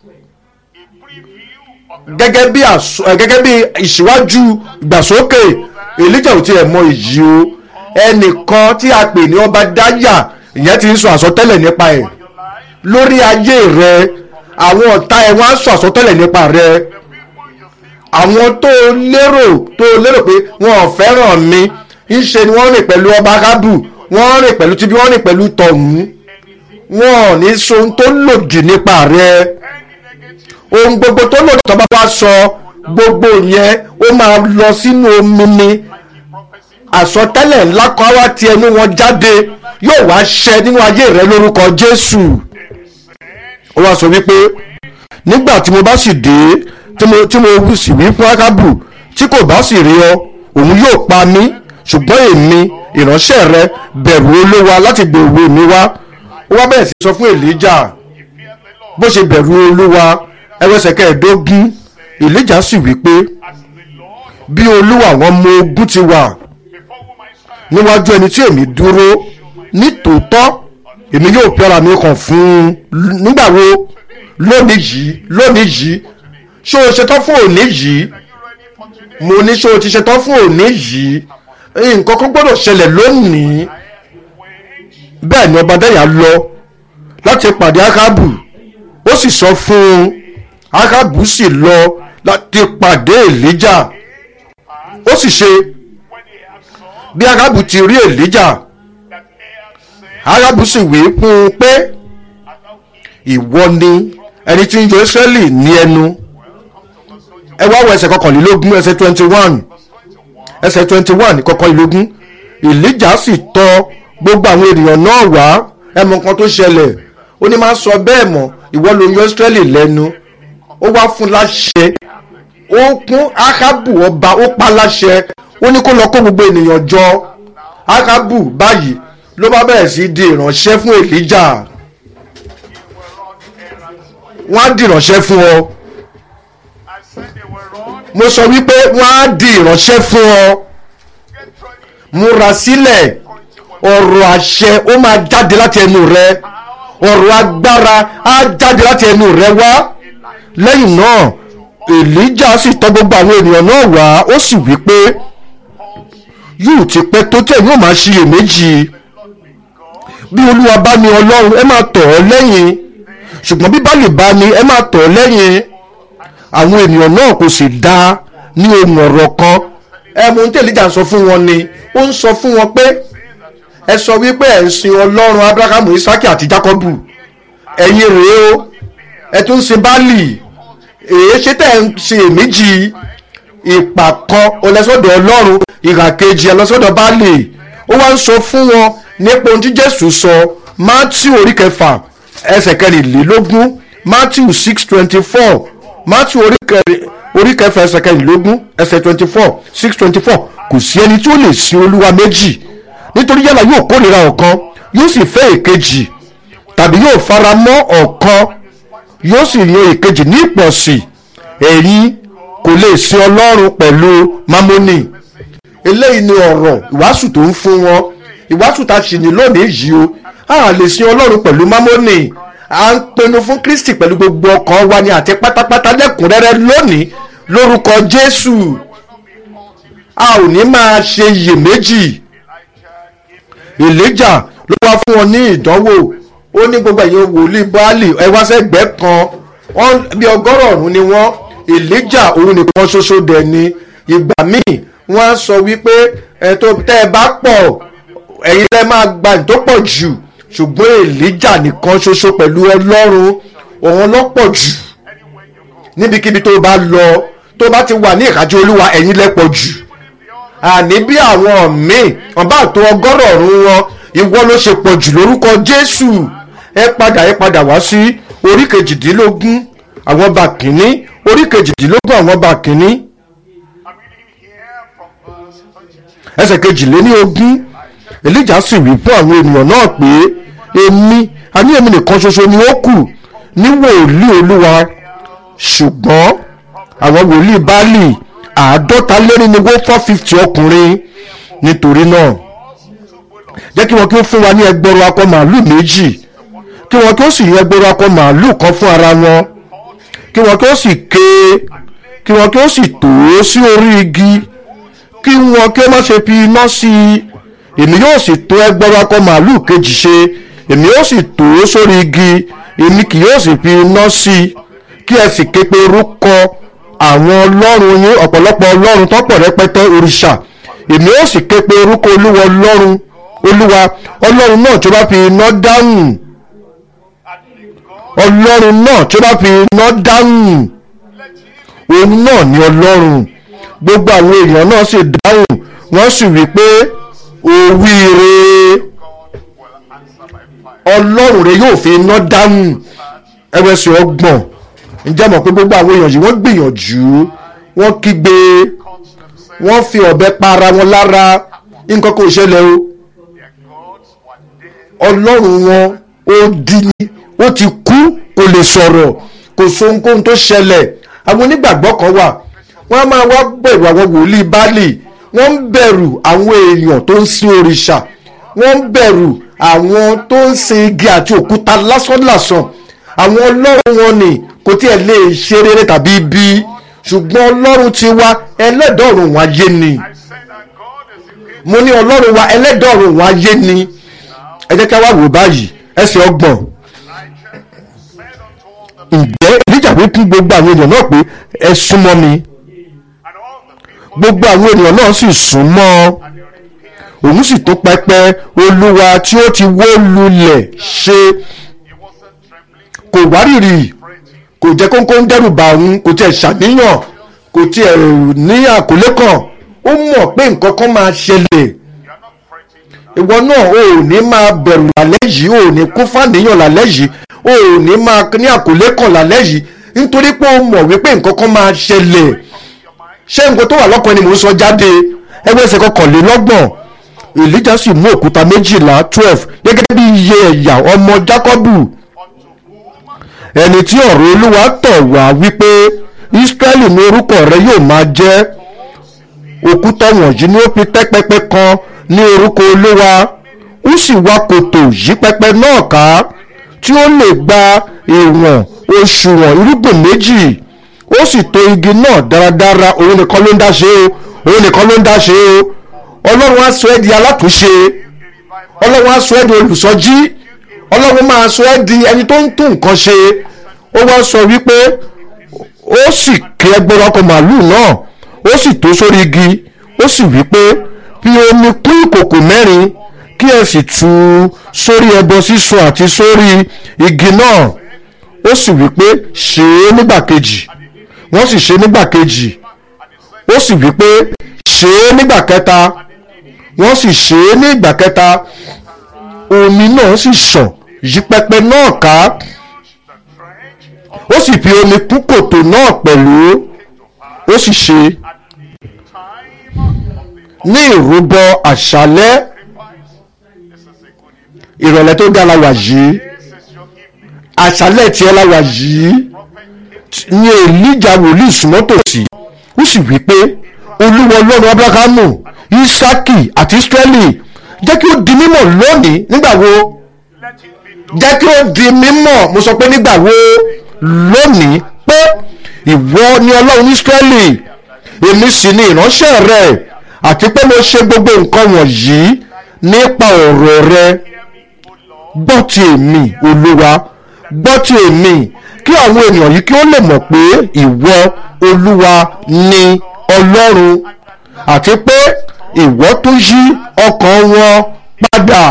gẹ́gẹ́ bí gẹ́gẹ́ bí ìṣíwájú ìgbàsókè èlíjà ò tiẹ̀ mọ èyí o ẹnìkan tí a pè ní ọba dáyà ìyẹn ti ń sọ àsọtẹ́lẹ̀ nípa ẹ̀ lórí ayé rẹ àwọn ọ̀tá ẹ̀ wọ́n á sọ àsọtẹ́lẹ̀ nípa rẹ àwọn tó lérò tó lérò pé wọn ò fẹ́ràn mi ń ṣe ni wọ́n rìn pẹ̀lú ọba kábù wọ́n rìn pẹ̀lú tíbi wọ́n rìn pẹ̀lú tọ̀hún wọn ò ní sọ ohun tó lòdì nípa rẹ ohun gbogbo tó lòdì tó bá wá sọ gbogbo yẹn ó máa lọ sínú omi ni àsọtẹ́lẹ̀ ńlá kan wá ti ẹnu wọn jáde yóò wá ṣẹ nínú ayé rẹ lórúkọ Jésù ó wá sọ wípé nígbà tí mo bá sì dé tí mo tí mo sì wí fún Ákábù tí kò bá sì rí ọ òun yóò pa mí ṣùgbọ́n èmi ìránṣẹ́ rẹ bẹ̀rù olúwa láti gbé òwe mi wá ó wá bẹ̀rẹ̀ sí sọ fún èlíjà bó ṣe bẹ̀rù olúwa ẹwẹ́sẹ̀ kẹẹ̀ẹ́dógún èlíjà sì wí pé bí olúwa àwọn ọmọ ogun ti wà níwájú ẹni tí èmi dúró ní tòótọ́ èmi yóò fi ara mi kàn fún un nígbà wo lónìí yìí lónìí yìí ṣé o ṣetán fún òní yìí mo ní ṣé o ti ṣetán fún òní yìí nǹkan kan gbọ́dọ̀ ṣẹlẹ̀ lónìí bẹ́ẹ̀ ni ọba dáyà lọ láti pàdé akábù ó sì sọ fún un akábù sì lọ láti pàdé èlíjà ó sì ṣe bí akábù ti rí èlíjà akábù sì wí fún un pé ìwọ ni ẹni tí ń yọ israẹli ní ẹnu ẹ wá wọ ẹsẹ̀ kọkànlélógún ẹsẹ̀ twenty one ẹsẹ̀ twenty one kọkànlélógún èlíjà sì tọ̀ gbogbo àwọn ènìyàn náà wá ẹ mọ nǹkan tó ṣẹlẹ̀ ó ní máa sọ bẹ́ẹ̀ mọ́ ìwọ ló yọ israẹli lẹ́nu ó wá fún láṣẹ ó kún akábù ọba ó pa láṣẹ ó ní kó lọ kó gbogbo ènìyàn jọ akábù báyìí ló bá bẹ̀rẹ̀ sí di ìránṣẹ́ fún èlíjà wọ́n á di ìránṣẹ́ fún ọ mo sọ wípé wọ́n á di ìránṣẹ́ fún ọ múra sílẹ̀ ọ̀rọ̀ àṣẹ ó máa jáde láti ẹnu rẹ ọ̀rọ̀ agbára á jáde láti ẹnu rẹ wá lẹ́yìn náà èlíjà sì tọ̀ gbogbo àwọn ènìyàn náà wá ó sì wí pé yóò ti pẹ́ tó tẹ̀ yóò máa ṣiyèméjì bí olúwa bá ní ọlọ́run ẹ máa tọ̀ ọ́ lẹ́yìn ṣùgbọ́n bí bá lè bá ní ẹ máa tọ̀ ọ́ lẹ́yìn àwọn ènìyàn náà kò sì dá ní ohun ọ̀rọ̀ kan ẹ mú tí èlíjà ń sọ fún wọn ni ó ń sọ fún wọn pé ẹ sọ wípé ẹ ń sin ọlọ́run abrahamu isaki àti jacobu ẹ̀yin rèé o ẹ tún ń sin báàlì èyí ṣe tẹ̀ ń ṣe èméjì ìpà kan ọlẹ́sọ̀dọ̀ ọlọ́run ìhà kejì ọlẹ́sọ̀dọ̀ báàlì ó wá ń sọ fún wọn nípa ohun tí jésù sọ matthew orí kẹfà ẹsẹ̀ kẹrìnlélógún matthew six twenty four matthew orí kẹfà ẹsẹ̀ kẹrìnlélógún ẹsẹ̀ twenty four six twenty four kò sí ẹni tí ó lè sin olúwa méjì nítorí yálà yóò kórìíra ọ̀kan yóò sì fẹ́ èkejì tàbí yóò fara mọ́ ọ̀kan yóò sì yan èkejì ní ìpọ̀sí ẹ̀yin kò lè sin ọlọ́run pẹ̀lú mámónì eléyìí ni ọ̀rọ̀ ìwàásù tó ń fún wọn ìwàásù tá a ṣì ní lónìí yìí o a lè sin ọlọ́run pẹ̀lú mámónì à ń pinnu fún kristi pẹ̀lú gbogbo ọkàn wa ni àti pátápátá lẹ́kùnrẹ́rẹ́ lónìí lórúkọ jésù a ò ní máa ṣe iyèméjì èlíjà ló wá fún wọn ní ìdánwò ó ní gbogbo ẹ̀yin wòlíì báàlì ẹ wá sẹ́gbẹ́ kan wọ́n bí ọgọ́rọ̀ọ̀rún ni wọ́n èlíjà òun nìkan ṣoṣo dẹ̀ ni ìgbà míì wọ́n á sọ wípé ẹ̀ tó tẹ́ ẹ bá pọ̀ ẹ̀yin lẹ́ máa gba ìtó pọ̀ jù ṣùgbọ́n èlíjà nìkan ṣoṣo pẹ̀lú ọlọ́run òun lọ́pọ̀ jù níbikíbi tó bá lọ tó bá ti wà ní ìkájọ olúwa ẹ̀yin lẹ́pọ̀ jù àní bí àwọn míì wọn bá tó ọgọ́rọ̀ọ̀rún wọn ìwọ ló ṣe pọ̀ jù lórúkọ jésù ẹ padà ẹ padà wá sí orí kejìdínlógún àwọn ọba kìíní orí kejìdínlógún àwọn ọba kìíní ẹsẹ̀ kejìléní ogún elijah sì wí fún àwọn ènìyàn náà pé èmi àní èmi nìkan ṣoṣo ni ó kù ní wòlíì olúwa ṣùgbọ́n àwọn wòlíì báàlì àádọ́ta lérí ni wọ́n four fifty ọkùnrin nítorí náà jẹ́ kí wọ́n kí ó fún wa ní ẹgbẹ̀rún akọ màálù méjì kí wọ́n kí ó sì yan ẹgbẹ̀rún akọ màálù kan fún ara wọn kí wọ́n kí ó sì ké kí wọ́n kí ó sì tò ó sí orí igi kí wọ́n kí ó má ṣe fi iná sí i èmi yóò sì tó ẹgbẹ̀rún akọ màálù kejì ṣe èmi yóò sì tò ó sórí igi èmi kì yóò sì fi iná sí i kí ẹ sì ké pe orúkọ àwọn ọlọ́run yín ọ̀pọ̀lọpọ̀ ọlọ́run tọ́pọ̀ rẹpẹtẹ òrìṣà èmi ó sì ké pe orúkọ olúwa ọlọ́run olúwa ọlọ́run náà tí ó bá fi iná dáhùn ọlọ́run náà tí ó bá fi iná dáhùn òun náà ni ọlọ́run gbogbo àwọn èèyàn náà sì dáhùn wọ́n sì wí pé òwúire ọlọ́run rẹ yóò fi iná dáhùn ẹgbẹ́sì ọgbọ̀n ǹjẹ́ mọ̀ pé gbogbo àwọn èèyàn yìí wọ́n gbìyànjú wọ́n kígbe wọ́n fi ọ̀bẹ pa ara wọn lára nǹkan kò ṣẹlẹ̀ o Their gods were dead. ọlọ́run wọn ó di ni ó ti kú kò lè sọ̀rọ̀ kò so ohunkóhun tó ṣẹlẹ̀ àwọn onígbàgbọ́ kan wà wọ́n á máa wá bẹ̀rù àwọn wòlíì báàlì wọ́n ń bẹ̀rù àwọn èèyàn tó ń sin òrìṣà wọ́n ń bẹ̀rù àwọn tó ń sin igi àti òkúta lásánlàsàn àwọn ọlọ́run wọn ni kò tiẹ̀ lè ṣe rere tàbí ibi ṣùgbọ́n ọlọ́run ti wá ẹlẹ́dọ̀ọ̀rùn wọn ayé ni I said that God is the king. mo ní ọlọ́run wa ẹlẹ́dọ̀ọ̀rùn wọn ayé ni ẹ jẹ́ ká wá wò báyìí ẹsẹ̀ ọgbọ̀n Elijah said unto all the ǹjẹ́ ìlíjà wí fún gbogbo àwọn èèyàn náà pé ẹ súnmọ́ mi and all the people gbogbo àwọn ènìyàn náà sì súnmọ́ and they repaired. òun sì tó pẹpẹ olúwa tí ó ti wó lulẹ̀ ṣe He wasn't trembling, kò wárìrì fretting. kò jẹ́ kóńkó ń dẹ́rù bà òun kò tiẹ̀ ṣàníyàn kò tiẹ̀ ní àkólé kan ó mọ̀ pé nǹkan kan máa ṣẹlẹ̀ You are not fretting now. ìwọ náà o ò ní máa bẹ̀rù lálẹ́ yìí o ò ní kún fàníyàn lálẹ́ yìí o ò ní máa ní àkólé kan lálẹ́ yìí nítorí pé o mọ̀ wípé nǹkan kan máa ṣẹlẹ̀ ṣé nǹkan tó wà lọ́kàn ni mò ń sọ jáde ẹgbẹ́ ẹsẹ̀ kọkànlélọ́gbọ̀n èlíjà sì mú òkúta méjìlá twelve gẹ́gẹ́ bí iye ẹ̀yà ọmọ jákọ́bù Unto whom ẹni tí ọ̀rọ̀ olúwa tọ̀ wá wípé ísírẹ́lì ní orúkọ rẹ yóò máa jẹ́ òkúta wọ̀nyí ni ó fi tẹ́ pẹpẹ kan ní orúkọ olúwa ó sì wá kòtò yí pẹpẹ náà ká tí ó lè gba ìwọ̀n òṣùwọ̀n irúgbìn méjì ó sì tò igi náà dáradára òun nìkan ló ń dá ṣe o òun nìkan ló ń dá ṣe o ọlọ́run á sọ ẹ́ di alátúnṣe ọlọ́run á sọ ẹ́ di olùsọjí ọlọ́run máa sọ ẹ́ di ẹni tó ń tún nǹkan ṣe ó wá sọ wípé ó sì ké ẹgbẹ́rún ọkọ̀ màálù náà ó sì tó sórí igi ó sì wípé fi omi kún ìkòkò mẹ́rin kí ẹ sì tú u sórí ẹbọ sísun àti sórí igi náà ó sì wípé ṣe é nígbà kejì wọ́n sì ṣe é nígbà kejì ó sì wípé ṣe é nígbà kẹta wọ́n sì ṣe é ní ìgbà kẹta omi náà sì ṣàn yí pẹpẹ náà ká the trench of ó sì fi omi kún kòtò náà pẹ̀lú ó sì ṣe time of the ní ìrúbọ àṣálẹ́ sacrifice. This is a good evening. ìrọ̀lẹ́ tó dára wà yìí This is your evening. àṣálẹ́ tiẹ̀ la wà yìí Prophet came ní èlíjà wòlíì súnmọ́ tòsí ó sì wí pé olúwa ọlọ́run abrahamu isaki àti israeli jẹ́ kí ó di mímọ̀ lónìí nígbà wo let it be known jẹ́ kí ó di mímọ̀ mo sọ pé nígbà wo lónìí pé ìwọ ni ọlọ́run israeli èmi sì ni ìránṣẹ́ rẹ àti pé mo ṣe gbogbo nǹkan wọ̀nyí nípa ọ̀rọ̀ rẹ gbọ́ ti èmi olúwa gbọ́ ti èmi kí àwọn ènìyàn yìí kí ó lè mọ̀ pé ìwọ olúwa ni ọlọ́run àti pé ìwọ tún yí ọkàn wọn padà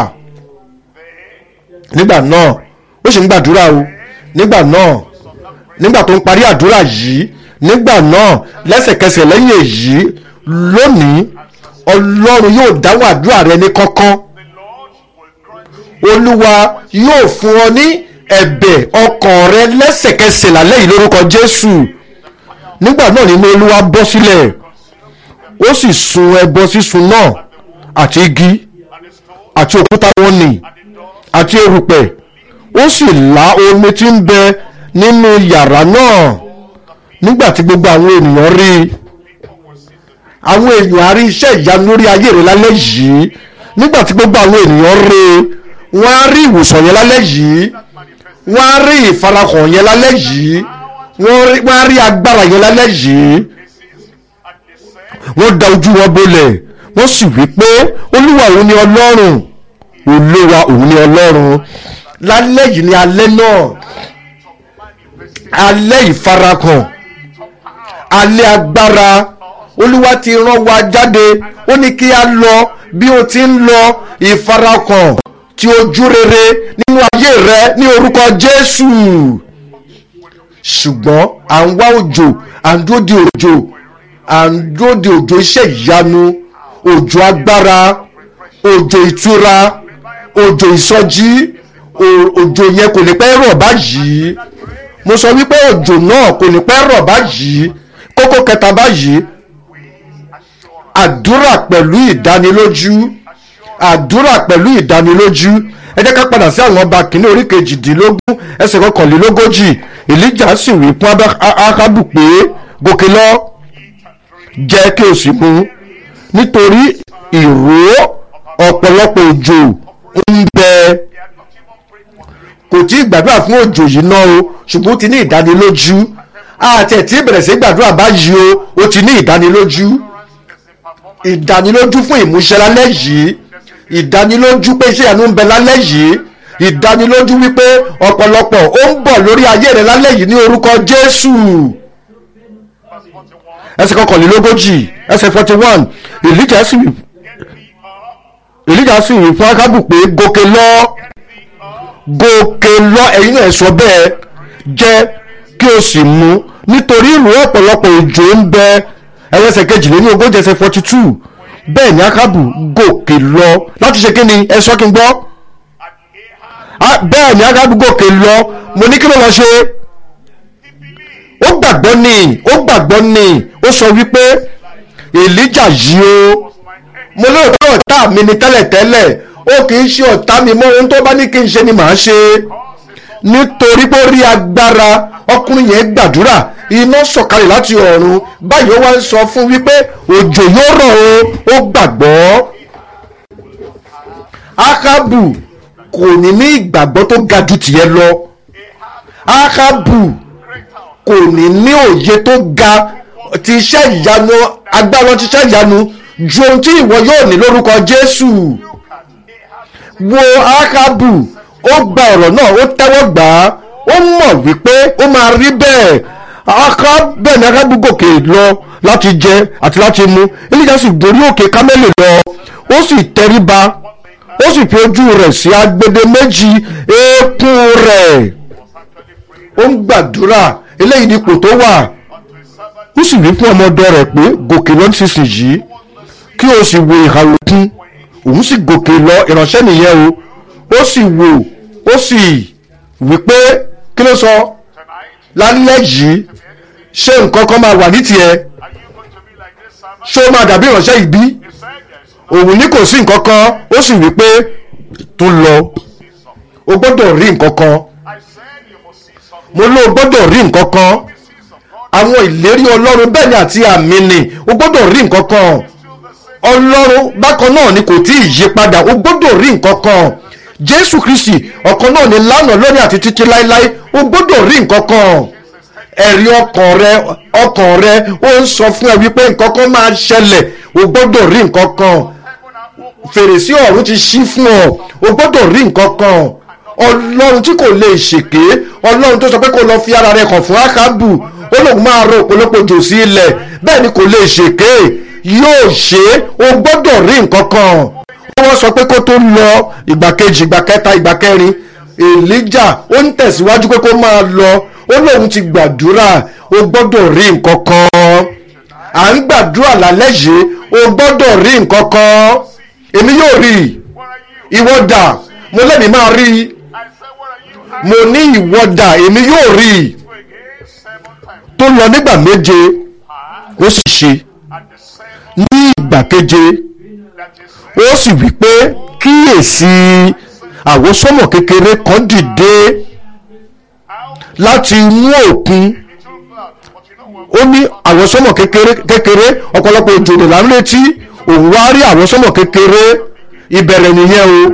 nígbà náà ó sì ń gbàdúrà o nígbà náà nígbà tó ń parí àdúrà yìí nígbà náà lẹ́sẹ̀kẹsẹ̀ lẹ́yìn èyí lónìí ọlọ́run yóò dáhùn àdúrà rẹ ní kọ́kọ́ the Lord will grant you olúwa yóò fún ọ ní ẹ̀bẹ̀ ọkàn rẹ lẹ́sẹ̀kẹsẹ̀ lálẹ́ yìí lórúkọ jésù nígbà náà nínú olúwa bọ́ sílẹ̀ ó sì sun ẹbọ sísun náà àti igi and the stone àti òkúta wọn nì and the door àti erùpẹ̀ ó sì lá omi tí ń bẹ nínú yàrá náà nígbà tí gbogbo àwọn ènìyàn rí i àwọn èèyàn á rí iṣẹ́ ìyanu lórí ayé rẹ̀ lálẹ́ yìí nígbà tí gbogbo àwọn ènìyàn rí i wọ́n á rí ìwòsàn yẹn lálẹ́ yìí wọ́n á rí ìfarahàn yẹn lálẹ́ yìí wọ́n rí- wọ́n á rí agbára yẹn lálẹ́ yìí and they said wọ́n da ojú wọn bolẹ̀ wọ́n sì wí pé olúwa òun ni ọlọ́run olúwa òun ni ọlọ́run lálẹ́ yìí ni alẹ́ náà alẹ́ ìfarahàn alẹ́ agbára olúwa ti rán wa jáde ó ní kí a lọ bí o ti ń lọ ìfarahàn ti ojú rere nínú ayé rẹ ní orúkọ jésù ṣùgbọ́n à ń wá òjò à ń dúró de òjò à ń dúró de òjò iṣẹ́ ìyanu òjò agbára òjò ìtura òjò ìsọjí o- òjò yẹn kò ní pẹ́ rọ̀ báyìí mo sọ wípé òjò náà kò ní pẹ́ rọ̀ báyìí kókó kẹta báyìí àdúrà pẹ̀lú ìdánilójú àdúrà pẹ̀lú ìdánilójú ẹ jẹ́ ká padà sí àwọn ọba kìíní orí kejìdínlógún ẹsẹ̀ kọkànlélógójì èlíjà sì wí fún Ábá- Á- ákábù pé gòkè lọ jẹ́ kí o sì mu nítorí ìró ọ̀pọ̀lọpọ̀ òjò ń bẹ kò tí ì gbàdúrà fún òjò yìí náà o ṣùgbọ́n ó ti ní ìdánilójú àti ẹ̀ tí ì bẹ̀rẹ̀ sí gbàdúrà báyìí o ó ti ní ìdánilójú ìdánilójú fún ìmúṣẹ lálẹ́ yìí ìdánilójú pé iṣẹ́ ìyanu ń bẹ lálẹ́ yìí ìdánilójú wípé ọ̀pọ̀lọpọ̀ ó ń bọ̀ lórí ayé rẹ̀ lálẹ́ yìí ní orúkọ Jésù ẹsẹ̀ kọkànlélógójì ẹsẹ̀ forty one Èlíjà sì wí Èlíjà sì wí fún Ákábù pé gòkè lọ gòkè lọ ẹ̀yin náà sọ bẹ́ẹ̀ jẹ́ kí o sì mu nítorí ìrù ọ̀pọ̀lọpọ̀ òjò ń bẹ ẹlẹ́sẹ̀ kejìléní ogójì ẹsẹ̀ forty two bẹ́ẹ̀ ni Ákábù gòkè lọ láti ṣe kí ni ẹ sọ kí n gbọ́ Ah, bẹ́ẹ̀ ni Ákábù gòkè lọ mo ní kí ló lọ ṣe ó gbàgbọ́ ni ó gbàgbọ́ ni ó sọ wípé Èlíjà yìí o mo lérò pé ọ̀tá mi ni tẹ́lẹ̀tẹ́lẹ̀ ó kì í ṣe ọ̀tá mi mọ́ ohun tó bá ní kí n ṣe ni màá ṣe nítorí pé ó rí agbára ọkùnrin yẹn gbàdúrà iná sọ̀kalẹ̀ láti ọ̀run báyìí ó wá ń sọ fún wípé òjò yóò rọ̀ o ó gbàgbọ́ Ákábù kò ní ní ìgbàgbọ́ tó ga ju tìyẹ lọ Ákábù kò ní ní òye tó ga ti iṣẹ́ ìyanu agbára ti iṣẹ́ ìyanu ju ohun tí ìwọ yóò ní lórúkọ Jésù wo Ákábù ó gba ọ̀rọ̀ náà ó tẹ́wọ́ gbà á ó mọ̀ wípé ó máa rí bẹ́ẹ̀ Áká bẹ́ẹ̀ ni Ákábù gòkè lọ láti jẹ àti láti mu Èlíjà sì gorí òkè Kámẹ́lì lọ ó sì tẹríba ó sì fi ojú rẹ̀ sí agbede méjì eékún rẹ̀ ó ń gbàdúrà eléyìí ni ipò tó wà ó sì wí fún ọmọ ọ̀dọ̀ rẹ̀ pé gòkè lọ nísinsìnyí kí o sì wo ìhà òkun òun sì gòkè lọ ìránṣẹ́ nìyẹn o ó sì wò ó sì wí pé kí ló sọ lálẹ́ yìí ṣé nǹkan kan máa wà ní tiẹ̀ Are you going to be like this servant? ṣé ó máa dàbí ìránṣẹ́ ìbí He said there's no òun ní kò sí nǹkan kan ó sì wí pé tún lọ see something. o gbọ́dọ̀ rí nǹkan kan I said you must see something. mo ló o gbọ́dọ̀ rí nǹkan kan You see some God àwọn ìlérí ọlọ́run bẹ́ẹ̀ ni àti àmì ni o gbọ́dọ̀ rí nǹkan kan still the same. ọlọ́run bákan náà ni kò tí ì yí padà o gbọ́dọ̀ rí nǹkan kan jésù kristi ọ̀kan náà ni lánàá lónìí àti títí láéláé o gbọ́dọ̀ rí nǹkan kan ẹ̀rí ọkàn rẹ ọkàn rẹ ó ń sọ fún ẹ wípé nǹkan kan máa ṣẹlẹ̀ o gbọ́dọ̀ rí nǹkan kan Heaven and open. fèrèsé ọ̀run ti ṣí fún ọ o gbọ́dọ̀ rí nǹkan kan ọlọ́run tí kò lè ṣèké ọlọ́run tó sọ pé kó lọ fi ara rẹ kàn fún ákábù ó lòun máa rọ òpólópó jò sí ilẹ̀ bẹ́ẹ̀ ni kò lè ṣèké yóò ṣe é o gbọ́dọ̀ rí nǹkan kan wọ́n sọ pé kó tó lọ ìgbà kejì ìgbà kẹta ìgbà kẹrin èlíjà ó ń tẹ̀síwájú pé kó máa lọ ó lòun ti gbàdúrà o gbọ́dọ̀ rí nǹkan kan à ń gbàdúrà lálẹ́ yìí o gbọ́dọ̀ rí nǹkan kan èmi yóò rí i What are you? ìwọ dà mo lẹ́mìí máa rí i I said, what are you? I mo ní ìwọ dà èmi yóò rí i to again seven times. tó lọ nígbà méje ó sì ṣe At the seven ní ìgbà keje that is ó sì wí pé kíyèsí àwòsánmọ̀ kékeré kan dìde out láti inú òkun little cloud. But you know what? ó ní àwòsánmọ̀ kékeré kékeré ọ̀pọ̀lọpọ̀ òjò lè là ń retí òun wá rí àwòsánmọ̀ kékeré ìbẹ̀rẹ̀ nìyẹn o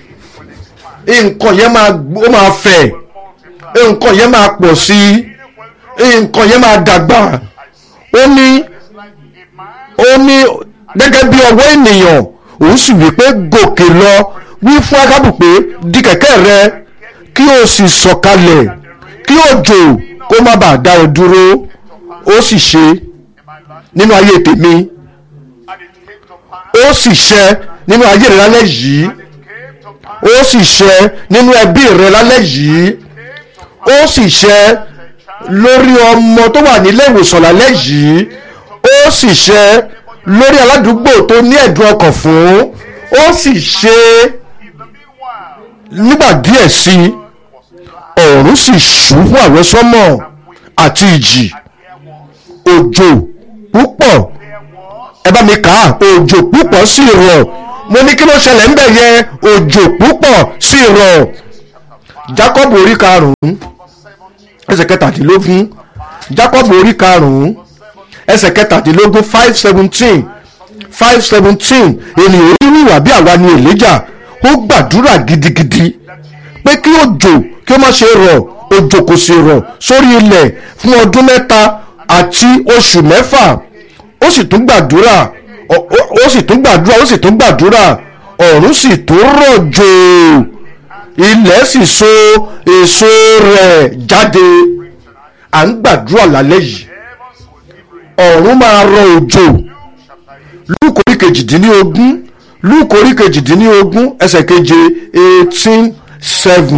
nǹkan yẹn máa ó máa fẹ̀ Multiply. nǹkan yẹn máa pọ̀ sí i nǹkan yẹn máa dàgbà ó ní It's like a man ó ní gẹ́gẹ́ bí ọwọ́ ènìyàn òun sì wí pé gòkè lọ wí fún akábù pé di kẹ̀kẹ́ rẹ kí o sì sọ̀kalẹ̀ kí òjò kó má bàa dá ọ dúró ó sì ṣe in my life. nínú ayé tèmi And it came to pass. ó sì ṣẹ nínú ayé rẹ lálẹ́ yìí And it came to pass. ó sì ṣẹ nínú ẹbí rẹ lálẹ́ yìí Came to ó sì ṣẹ lórí ọmọ tó wà nílé ìwòsàn lálẹ́ yìí ó sì ṣẹ lórí aládùúgbò tó ní ẹ̀dùn ọkàn fún ó sì ṣe In the meanwhile, nígbà díẹ̀ sí i ọ̀run sì ṣú fún àwọn sọ́mọ̀ àti ìjì there was, òjò púpọ̀ there was ẹ bá mi kà á òjò púpọ̀ sí rọ̀ mo ní kí ló ṣẹlẹ̀ ńbẹ̀ yẹn òjò púpọ̀ sí rọ̀ Jacob orí karùn-ún ẹsẹ̀ kẹtàdínlógún Jacob orí karùn-ún ẹsẹ̀ kẹtàdínlógún five seventeen five seventeen ènìyàn onírú ìwà bí àwa ni Èlíjà ó gbàdúrà gidigidi pé kí òjò kí ó má ṣe rọ̀ òjò kò sì rọ̀ sórí ilẹ̀ fún ọdún mẹ́ta àti oṣù mẹ́fà ó sì tún gbàdúrà ó- ó ó sì tún gbàdúrà ó sì tún gbàdúrà ọ̀run sì tún rọ̀jò ilẹ̀ sì so èso rẹ̀ jáde à ń gbàdúrà lálẹ́ yìí ọ̀run máa rọ òjò lúùkù orí kejìdínlógún lúùkù orí kejìdínlógún ẹsẹ̀ keje eighteen seven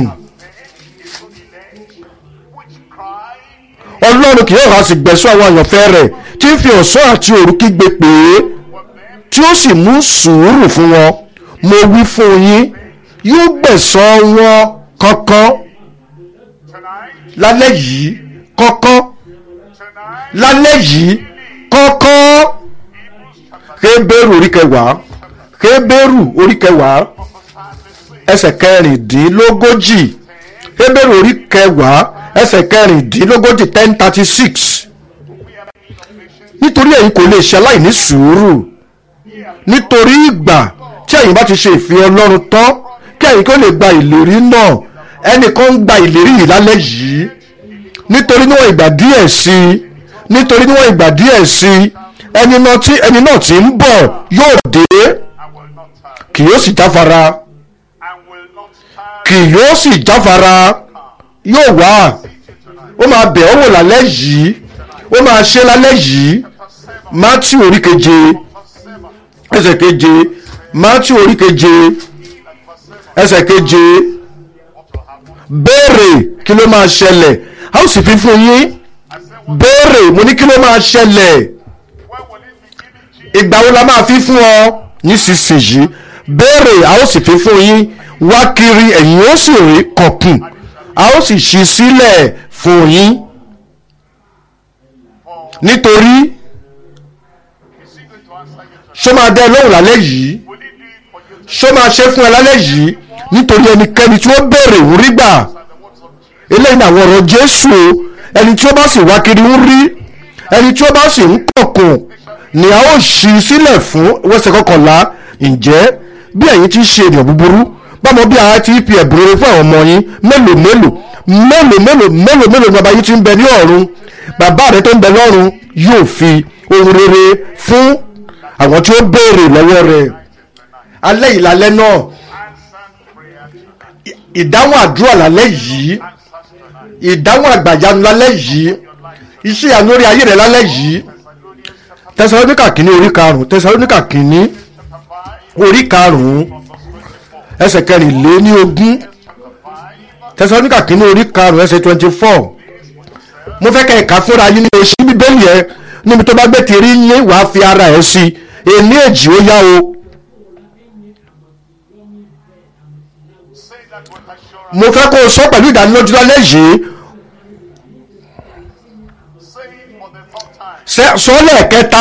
which cry, ọlọ́run kì yóò há sí gbẹ̀sọ́ àwọn àyànfẹ́ rẹ̀ tí ń fi ọ̀sán àti òru kígbe pè é tí ó sì mú sùúrù fún wọn mo wí fún yín yóò gbẹ̀sọ́ wọn kankan tonight, lálẹ́ yìí kankan tonight, lálẹ́ yìí kankan Hébérù orí kẹwàá Hébérù orí kẹwàá ẹsẹ̀ kẹrìndínlógójì Hébérù orí kẹwàá ẹsẹ̀ kẹrìndínlógójì ten thirty six nítorí ẹ̀yin kò lè ṣe aláìní sùúrù nítorí ìgbà tí ẹ̀yin bá ti ṣe ìfẹ́ Ọlọ́run tán kí ẹ̀yin kó lè gba ìlérí náà ẹnìkan ń gba ìlérí yìí lálẹ́ yìí nítorí níwọ̀n ìgbà díẹ̀ sí i nítorí níwọ̀n ìgbà díẹ̀ sí i ẹni náà tí ẹni náà tí ń bọ̀ yóò dé I will not tarry, kì yóò sì jáfara and will not tarry kì yóò sì jáfara yóò wá ó máa bẹ̀ ọ́ wò lálẹ́ yìí ó máa ṣe lálẹ́ yìí Mátíù orí keje ẹsẹ̀ keje Mátíù orí keje ẹsẹ̀ keje béèrè kí ló máa ṣẹlẹ̀ a ó sì fi fún yín béèrè mo ní kí ló máa ṣẹlẹ̀ When will it be given to you? ìgbà wo la máa fi fún ọ nísinsìnyí béèrè a ó sì fi fún yín wá kiri ẹ̀yin ó sì rí kọ̀kùn a ó sì ṣí sílẹ̀ fún yín nítorí Is he going to answer you tonight? ṣó máa dá ẹ lóhùn lálẹ́ yìí Will he do it for you tonight? ṣó máa ṣe fún ẹ lálẹ́ yìí nítorí ẹnikẹ́ni tí ó béèrè ń rí gbà And the words of Jesus. eléyìí ni àwọn ọ̀rọ̀ Jésù o ẹni tí ó bá sì wá kiri ń rí ẹni tí ó bá sì ń kọ̀kùn ni a ó ṣí sílẹ̀ fún wẹ́sẹ̀ kọkànlá ǹjẹ́ bí ẹ̀yin ti ṣe ènìyàn búburú báwo bí a ti fi ẹ̀bùn rere fún àwọn ọmọ yín mélòó mélòó mélòó mélòó mélòó mélòó ni bàbá yín ti ń bẹ ní ọ̀run bàbá rẹ tó ń bẹ lọ́run yóò fi ohun rere fún àwọn tí ó béèrè lọ́wọ́ rẹ̀ alẹ́ yìí lálẹ́ náà Answered prayer tonight. ìdáhùn àdúrà lálẹ́ yìí Answers tonight. ìdáhùn àgbàyanu lálẹ́ yìí iṣẹ́ ìyanu orí ayé rẹ̀ lálẹ́ yìí Thessalonians chapter tẹsalóníkà kìíní orí karùn-ún tẹsalóníkà kìíní chapter 5, orí karùn-ún verse 24. ẹsẹ̀ kẹrìnléní ogún Chapter 5, tẹsalóníkà kìíní orí karùn-ún ẹsẹ̀ twenty four mo fẹ́ kẹ́ ẹ̀ka fúnra yín ní oṣù bíbélì ẹ níbi tó bá gbé ti rí yín wàá fi ara ẹ̀ sí èní èjì ó yá o say that with assurance. mo fẹ́ kó o sọ pẹ̀lú ìdánilójú lálẹ́ yìí Say it for the fourth time. Ṣé- sọ lẹ́ẹ̀kẹta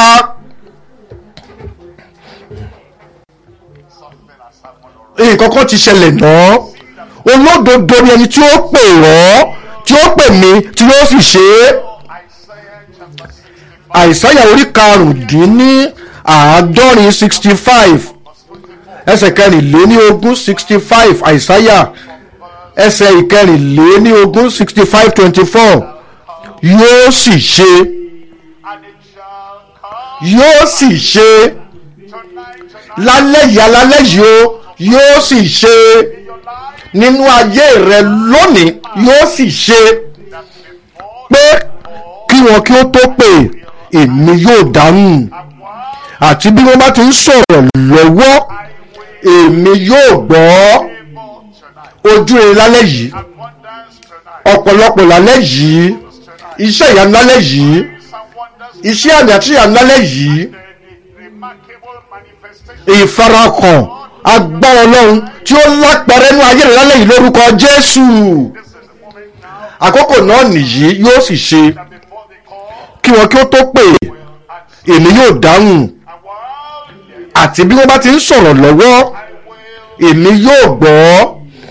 Something has happened already. nǹkan kan ti ṣẹlẹ̀ náà olódodo ni ẹni tí ó pè ọ́ tí ó pè mí tí yóò sì ṣe é. Isaiah chapter 65, àìsáyà orí karùndínní àádọ́rin sixty five ẹsẹ̀ kẹrìnléní ogún sixty five àìsáyà ẹsẹ̀ ìkẹrìnléní ogún sixty five twenty four yóò sì ṣe and it shall come yóò sì ṣe tonight, tonight lálẹ́ yìí alálẹ́ yìí o yóò sì ṣe in your life nínú ayé rẹ lónìí yóò sì ṣe that before pé kí wọn kí ó tó pè èmi yóò dáhùn and while àti bí wọ́n bá ti ń sọ̀rọ̀ lọ́wọ́ I will èmi yóò gbọ́ able tonight, ojú rere lálẹ́ yìí abundance tonight, ọ̀pọ̀lọpọ̀ lálẹ́ yìí tonight, iṣẹ́ ìyanu lálẹ́ yìí some wonders, iṣẹ́ àmì àti ìyanu lálẹ́ yìí the, the remarkable manifestation ìfarahàn agbára ọlọ́run tí ó lápẹrẹ nínú ayé rẹ̀ lálẹ́ yìí lórúkọ jésù This is the moment now àkókò náà nìyí yóò sì ṣe that before they call, kí wọn kí ó tó pè and èmi yóò dáhùn and what? àti bí wọ́n bá ti ń sọ̀rọ̀ lọ́wọ́ I will, èmi yóò gbọ́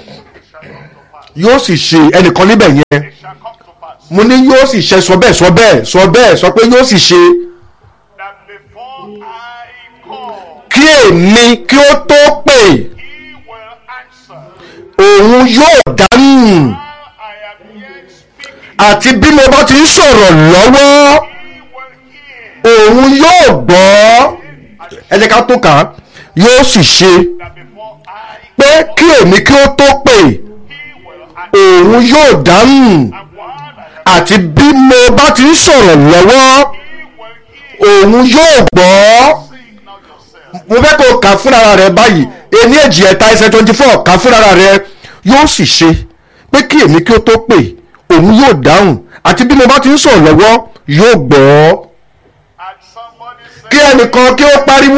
it shall come to pass. yóò sì ṣe ẹnìkan níbẹ̀ yẹn It shall come to pass. mo ní yóò sì ṣe sọ bẹ́ẹ̀ sọ bẹ́ẹ̀ sọ bẹ́ẹ̀ sọ pé yóò sì ṣe That before I call, kí èmi kí ó tó pè he will answer. òun yóò dáhùn While I am yet speaking, àti bí mo bá ti ń sọ̀rọ̀ lọ́wọ́ he will hear. òun yóò gbọ́ ẹ jẹ́ ká tó kà á yóò sì ṣe That before I pé kí èmi kí ó tó pè he will answer. òun yóò dáhùn And while I am àti bí mo bá ti ń sọ̀rọ̀ lọ́wọ́ he will hear. òun yóò gbọ́ Sing now yourself. mo fẹ́ kó o kà fúnra rẹ báyìí ení èjì ẹ̀ta ẹsẹ̀ twenty four kà fúnra rẹ yóò sì ṣe pé kí èmi kí ó tó pè òun yóò dáhùn àti bí mo bá ti ń sọ̀rọ̀ lọ́wọ́ yóò gbọ́ And somebody say, kí ẹnìkan kí ó pariwo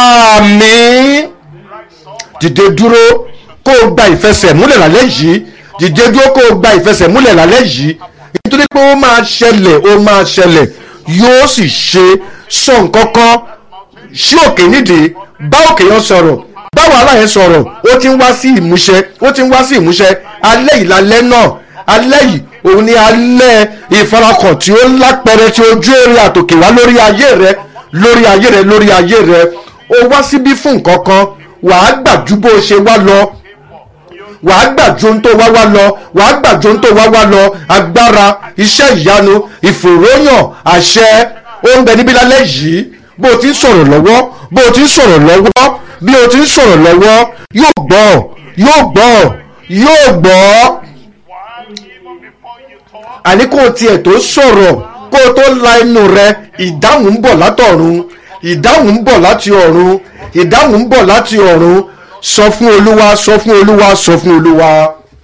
àmín rise up and dìde dúró kó o gba ìfẹsẹ̀múlẹ̀ lálẹ́ yìí dìde dúró kó o gba ìfẹsẹ̀múlẹ̀ lálẹ́ yìí nítorí pé ó máa ṣẹlẹ̀ ó máa ṣẹlẹ̀ yóò sì ṣe sọ nǹkan kan sí òkè nídìí bá òkè yẹn sọ̀rọ̀ bá wàhálà yẹn sọ̀rọ̀ ó ti ń wá sí ìmúṣẹ ó ti ń wá sí ìmúṣẹ alẹ́ yìí lálẹ́ náà alẹ́ yìí òun ni alẹ́ ìfarakàn tí ó lápẹrẹ tí ojú èrè àtòkè wá lórí ayé rẹ lórí ayé rẹ lórí ayé rẹ ó wá síbí fún nǹkan kan wàá gbàjú bó ṣe wá lọ wàá gbàjú ohun tó wá wá lọ wàá gbàjú ohun tó wá wá lọ agbára iṣẹ́ ìyanu ìfòròyàn àṣẹ ó ń bẹ níbí lálẹ́ yìí bó o ti ń sọ̀rọ̀ lọ́wọ́ bó o ti ń sọ̀rọ̀ lọ́wọ́ bí o ti ń sọ̀rọ̀ lọ́wọ́ yóò gbọ́ yóò gbọ́ yóò gbọ́ while even before you talk, àní kó o tiẹ̀ tó sọ̀rọ̀ kó o tó la inú rẹ ìdáhùn ń bọ̀ látọ̀run ìdáhùn ń bọ̀ láti ọ̀run ìdáhùn ń bọ̀ láti ọ̀run sọ fún olúwa sọ fún olúwa sọ fún olúwa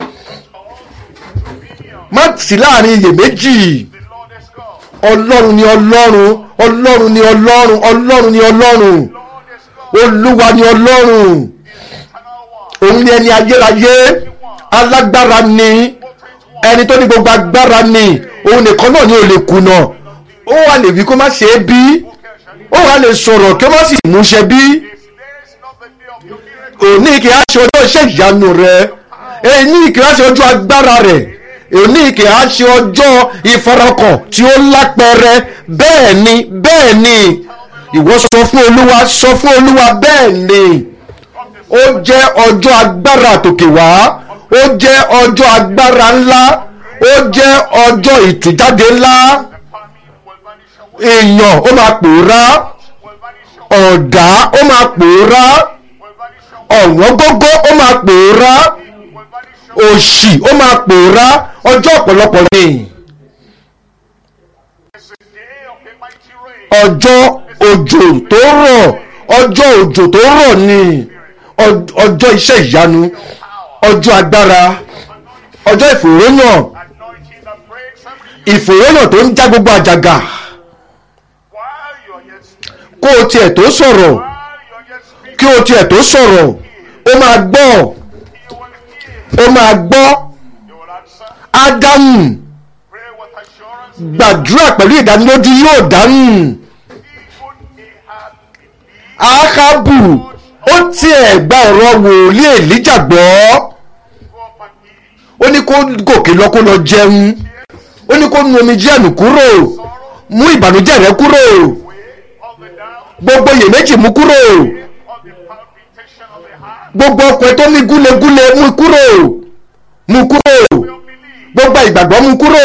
má sí láàrin iyèméjì the Lord is God. ọlọ́run ni ọlọ́run ọlọ́run ni ọlọ́run ọlọ́run ni ọlọ́run Lord is God. olúwa ni ọlọ́run Eternal one. òun ni ẹni ayérayé alágbára ni ẹni tó ní gbogbo agbára ni òun nìkan náà ni ò lè kùnà ó wà lè wí kó má ṣe é bí ó wà lè sọ̀rọ̀ kí ó má sì múṣẹ bí Is this not the day of your miracle? òní kì í ṣe ọjọ́ iṣẹ́ ìyanu rẹ èyí kì í ṣe ọjọ́ agbára rẹ òní kì í ṣe ọjọ́ ìfarakàn tí ó lápẹẹrẹ bẹ́ẹ̀ ni bẹ́ẹ̀ ni ìwọ sọ fún olúwa sọ fún olúwa bẹ́ẹ̀ ni ó jẹ́ ọjọ́ agbára àtòkè wá ó jẹ́ ọjọ́ agbára ńlá ó jẹ́ ọjọ́ ìtújáde ńlá Famine will vanish away. èèyàn ó máa pòórá Will vanish away. ọ̀dá ó máa pòórá Will vanish away. ọ̀wọ́n gógó ó máa pòórá Will vanish away. òṣì ó máa pòórá ọjọ́ ọ̀pọ̀lọpọ̀ ni It's a day of a mighty rain. ọjọ́ òjò tó rọ̀ ọjọ́ òjò tó rọ̀ ni ọ- ọjọ́ iṣẹ́ ìyanu ọjọ́ agbára ọjọ́ ìfòròyàn Anointing that breaks every yoke. ìfòròyàn tó ń já gbogbo àjàgà While you're yet speaking. kó o tiẹ̀ tó sọ̀rọ̀ While you're yet speaking. kí o tiẹ̀ tó sọ̀rọ̀ ó máa gbọ́ He will hear. ó máa gbọ́ He will answer. ádámù Pray with assurance. gbàdúrà pẹ̀lú ìdánilójú yóò dáhùn Even Ahab believed. ákábù ó tiẹ̀ gba ọ̀rọ̀ wòlíì èlíjà gbọ́ Go up and eat. ó ní kó gòkè lọ kó lọ jẹun ó ní kó nu omijé ẹ̀nù kúrò mú ìbànújẹ́ rẹ kúrò Way of the doubt. gbogbo iyèméjì mú kúrò Of the palpitation of the heart. gbogbo ọkùnrin tó ní gúlegúle mú kúrò mú kúrò Will believe. gbogbo ìgbàgbọ́ mú kúrò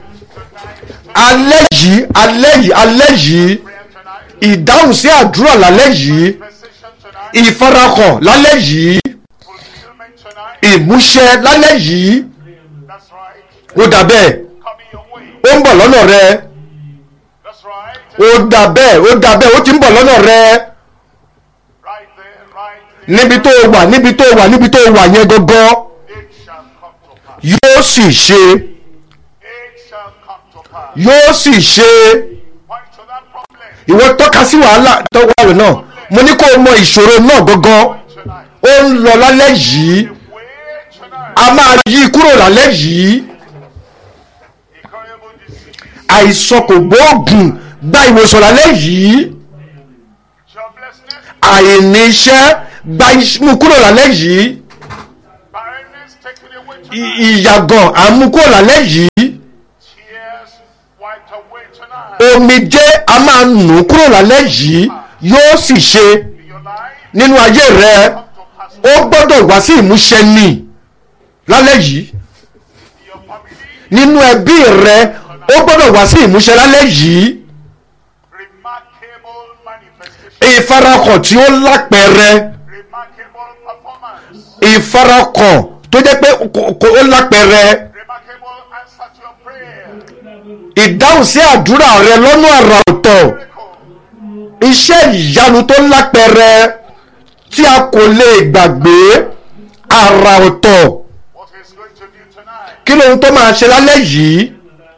alẹ́ yìí alẹ́ yìí alẹ́ yìí Prayer tonight. ìdáhùn sí àdúrà lálẹ́ yìí Precision tonight. ìfarahàn lálẹ́ yìí Fulfillment tonight. ìmúṣẹ lálẹ́ yìí That's right. ó dà bẹ́ẹ̀ Coming your way. ó ń bọ̀ lọ́nà rẹ That's right. ó dà bẹ́ẹ̀ ó dà bẹ́ẹ̀ ó ti ń bọ̀ lọ́nà rẹ Right there. Right there. níbi tó wà níbi tó wà níbi tó wà yẹn gangan It shall come to pass. yóò sì ṣe It shall come to pass. yóò sì ṣe Point to that problem ìwọ tọ́ka sí wàhálà tó wà lọ náà mo ní kó o mọ ìṣòro náà gangan tonight. ó ń lọ lálẹ́ yìí Way tonight. a máa yí kúrò lálẹ́ yìí Incurable disease. àìsàn kò gbóògùn gba ìwòsàn lálẹ́ yìí Joblessness. àìní iṣẹ́ gba iṣ- mú kúrò lálẹ́ yìí Barrenness taken away I- tonight. ìyàgàn à ń mú kúrò lálẹ́ yìí Tears wiped away tonight. omijé a máa nù kúrò lálẹ́ yìí yóò sì ṣe In your life, nínú ayé rẹ come to pass. ó gbọ́dọ̀ wá sí ìmúṣẹ ni lálẹ́ yìí In your family, nínú ẹbí rẹ ó gbọ́dọ̀ wá sí ìmúṣẹ lálẹ́ yìí remarkable manifestation. ìfarakàn tí ó lápẹẹrẹ Remarkable performance. ìfarakàn tó jẹ́ pé kò- kò- ó lápẹẹrẹ Remarkable answer to your prayer. ìdáhùn sí àdúrà rẹ lọ́nà àrà ọ̀tọ̀ Miracle. iṣẹ́ ìyanu tó lápẹẹrẹ tí a kò lè gbàgbé àrà ọ̀tọ̀ What he's going to do tonight. kí lóhun tó máa ṣe lálẹ́ yìí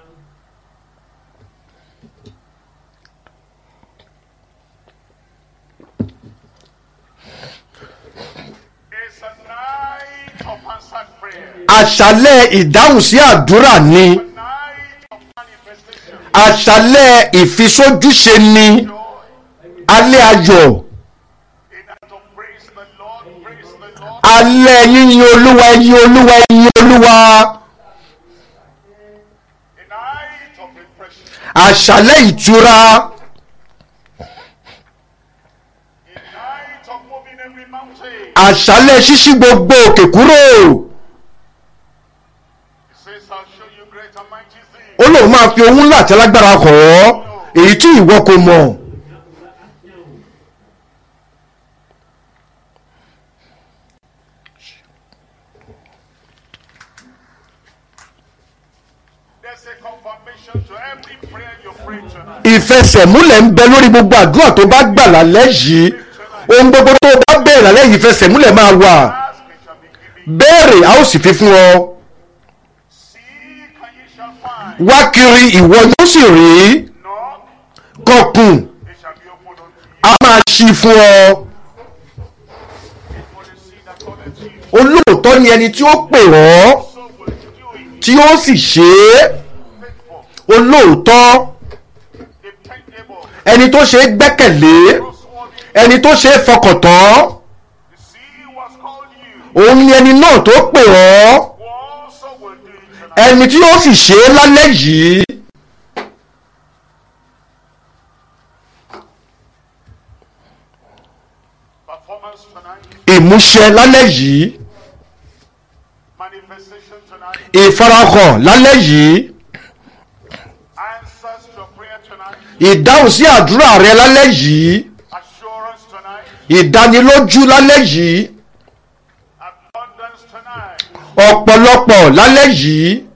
It's a night of answered prayer. àṣálẹ́ ìdáhùn sí àdúrà ni A night of manifestation. àṣálẹ́ ìfisójúṣe ni Joy. alẹ́ ayọ̀ In that to praise the Lord, praise the Lord. alẹ́ yíyin olúwa yíyin olúwa yíyin olúwa A night of refreshing. àṣálẹ́ ìtura A night of moving every mountain. àṣálẹ́ ṣíṣí gbogbo òkè kúrò He says, I'll show you great and mighty things. ó lóun máa fi ohun ńlá àti alágbára hàn ọ́ èyí tí ìwọ kò mọ̀ There's a confirmation to every prayer you pray tonight. ìfẹsẹ̀múlẹ̀ ń bẹ lórí gbogbo àdúrà tó bá gbà lálẹ́ yìí ohun gbogbo tó bá bẹ̀rẹ̀ lálẹ́ yìí ìfẹsẹ̀múlẹ̀ máa wà Ask, it shall be given. béèrè a ó sì fi fún ọ Seek, and ye shall find. wá kiri ìwọ yóò sì rí Knock, kọkùn it shall be opened unto you. a máa ṣí fún ọ For the seed that calleth you, olóòótọ́ ni ẹni tí ó pè ọ́ so will do it. tí ó sì ṣe é Faithful, olóòótọ́ dependable, ẹni tó ṣe é gbẹ́kẹ̀lé trustworthy. ẹni tó ṣe é fọkàn tán The seed was called you. òun ni ẹni náà tó pè ọ́ Who also will do it tonight. ẹni tí ó sì ṣe é lálẹ́ yìí Performance tonight. ìmúṣẹ lálẹ́ yìí Manifestation tonight. ìfarahàn lálẹ́ yìí Answers to prayer tonight. ìdáhùn sí àdúrà rẹ lálẹ́ yìí Assurance tonight. ìdánilójú lálẹ́ yìí Abundance tonight. ọ̀pọ̀lọpọ̀ lálẹ́ yìí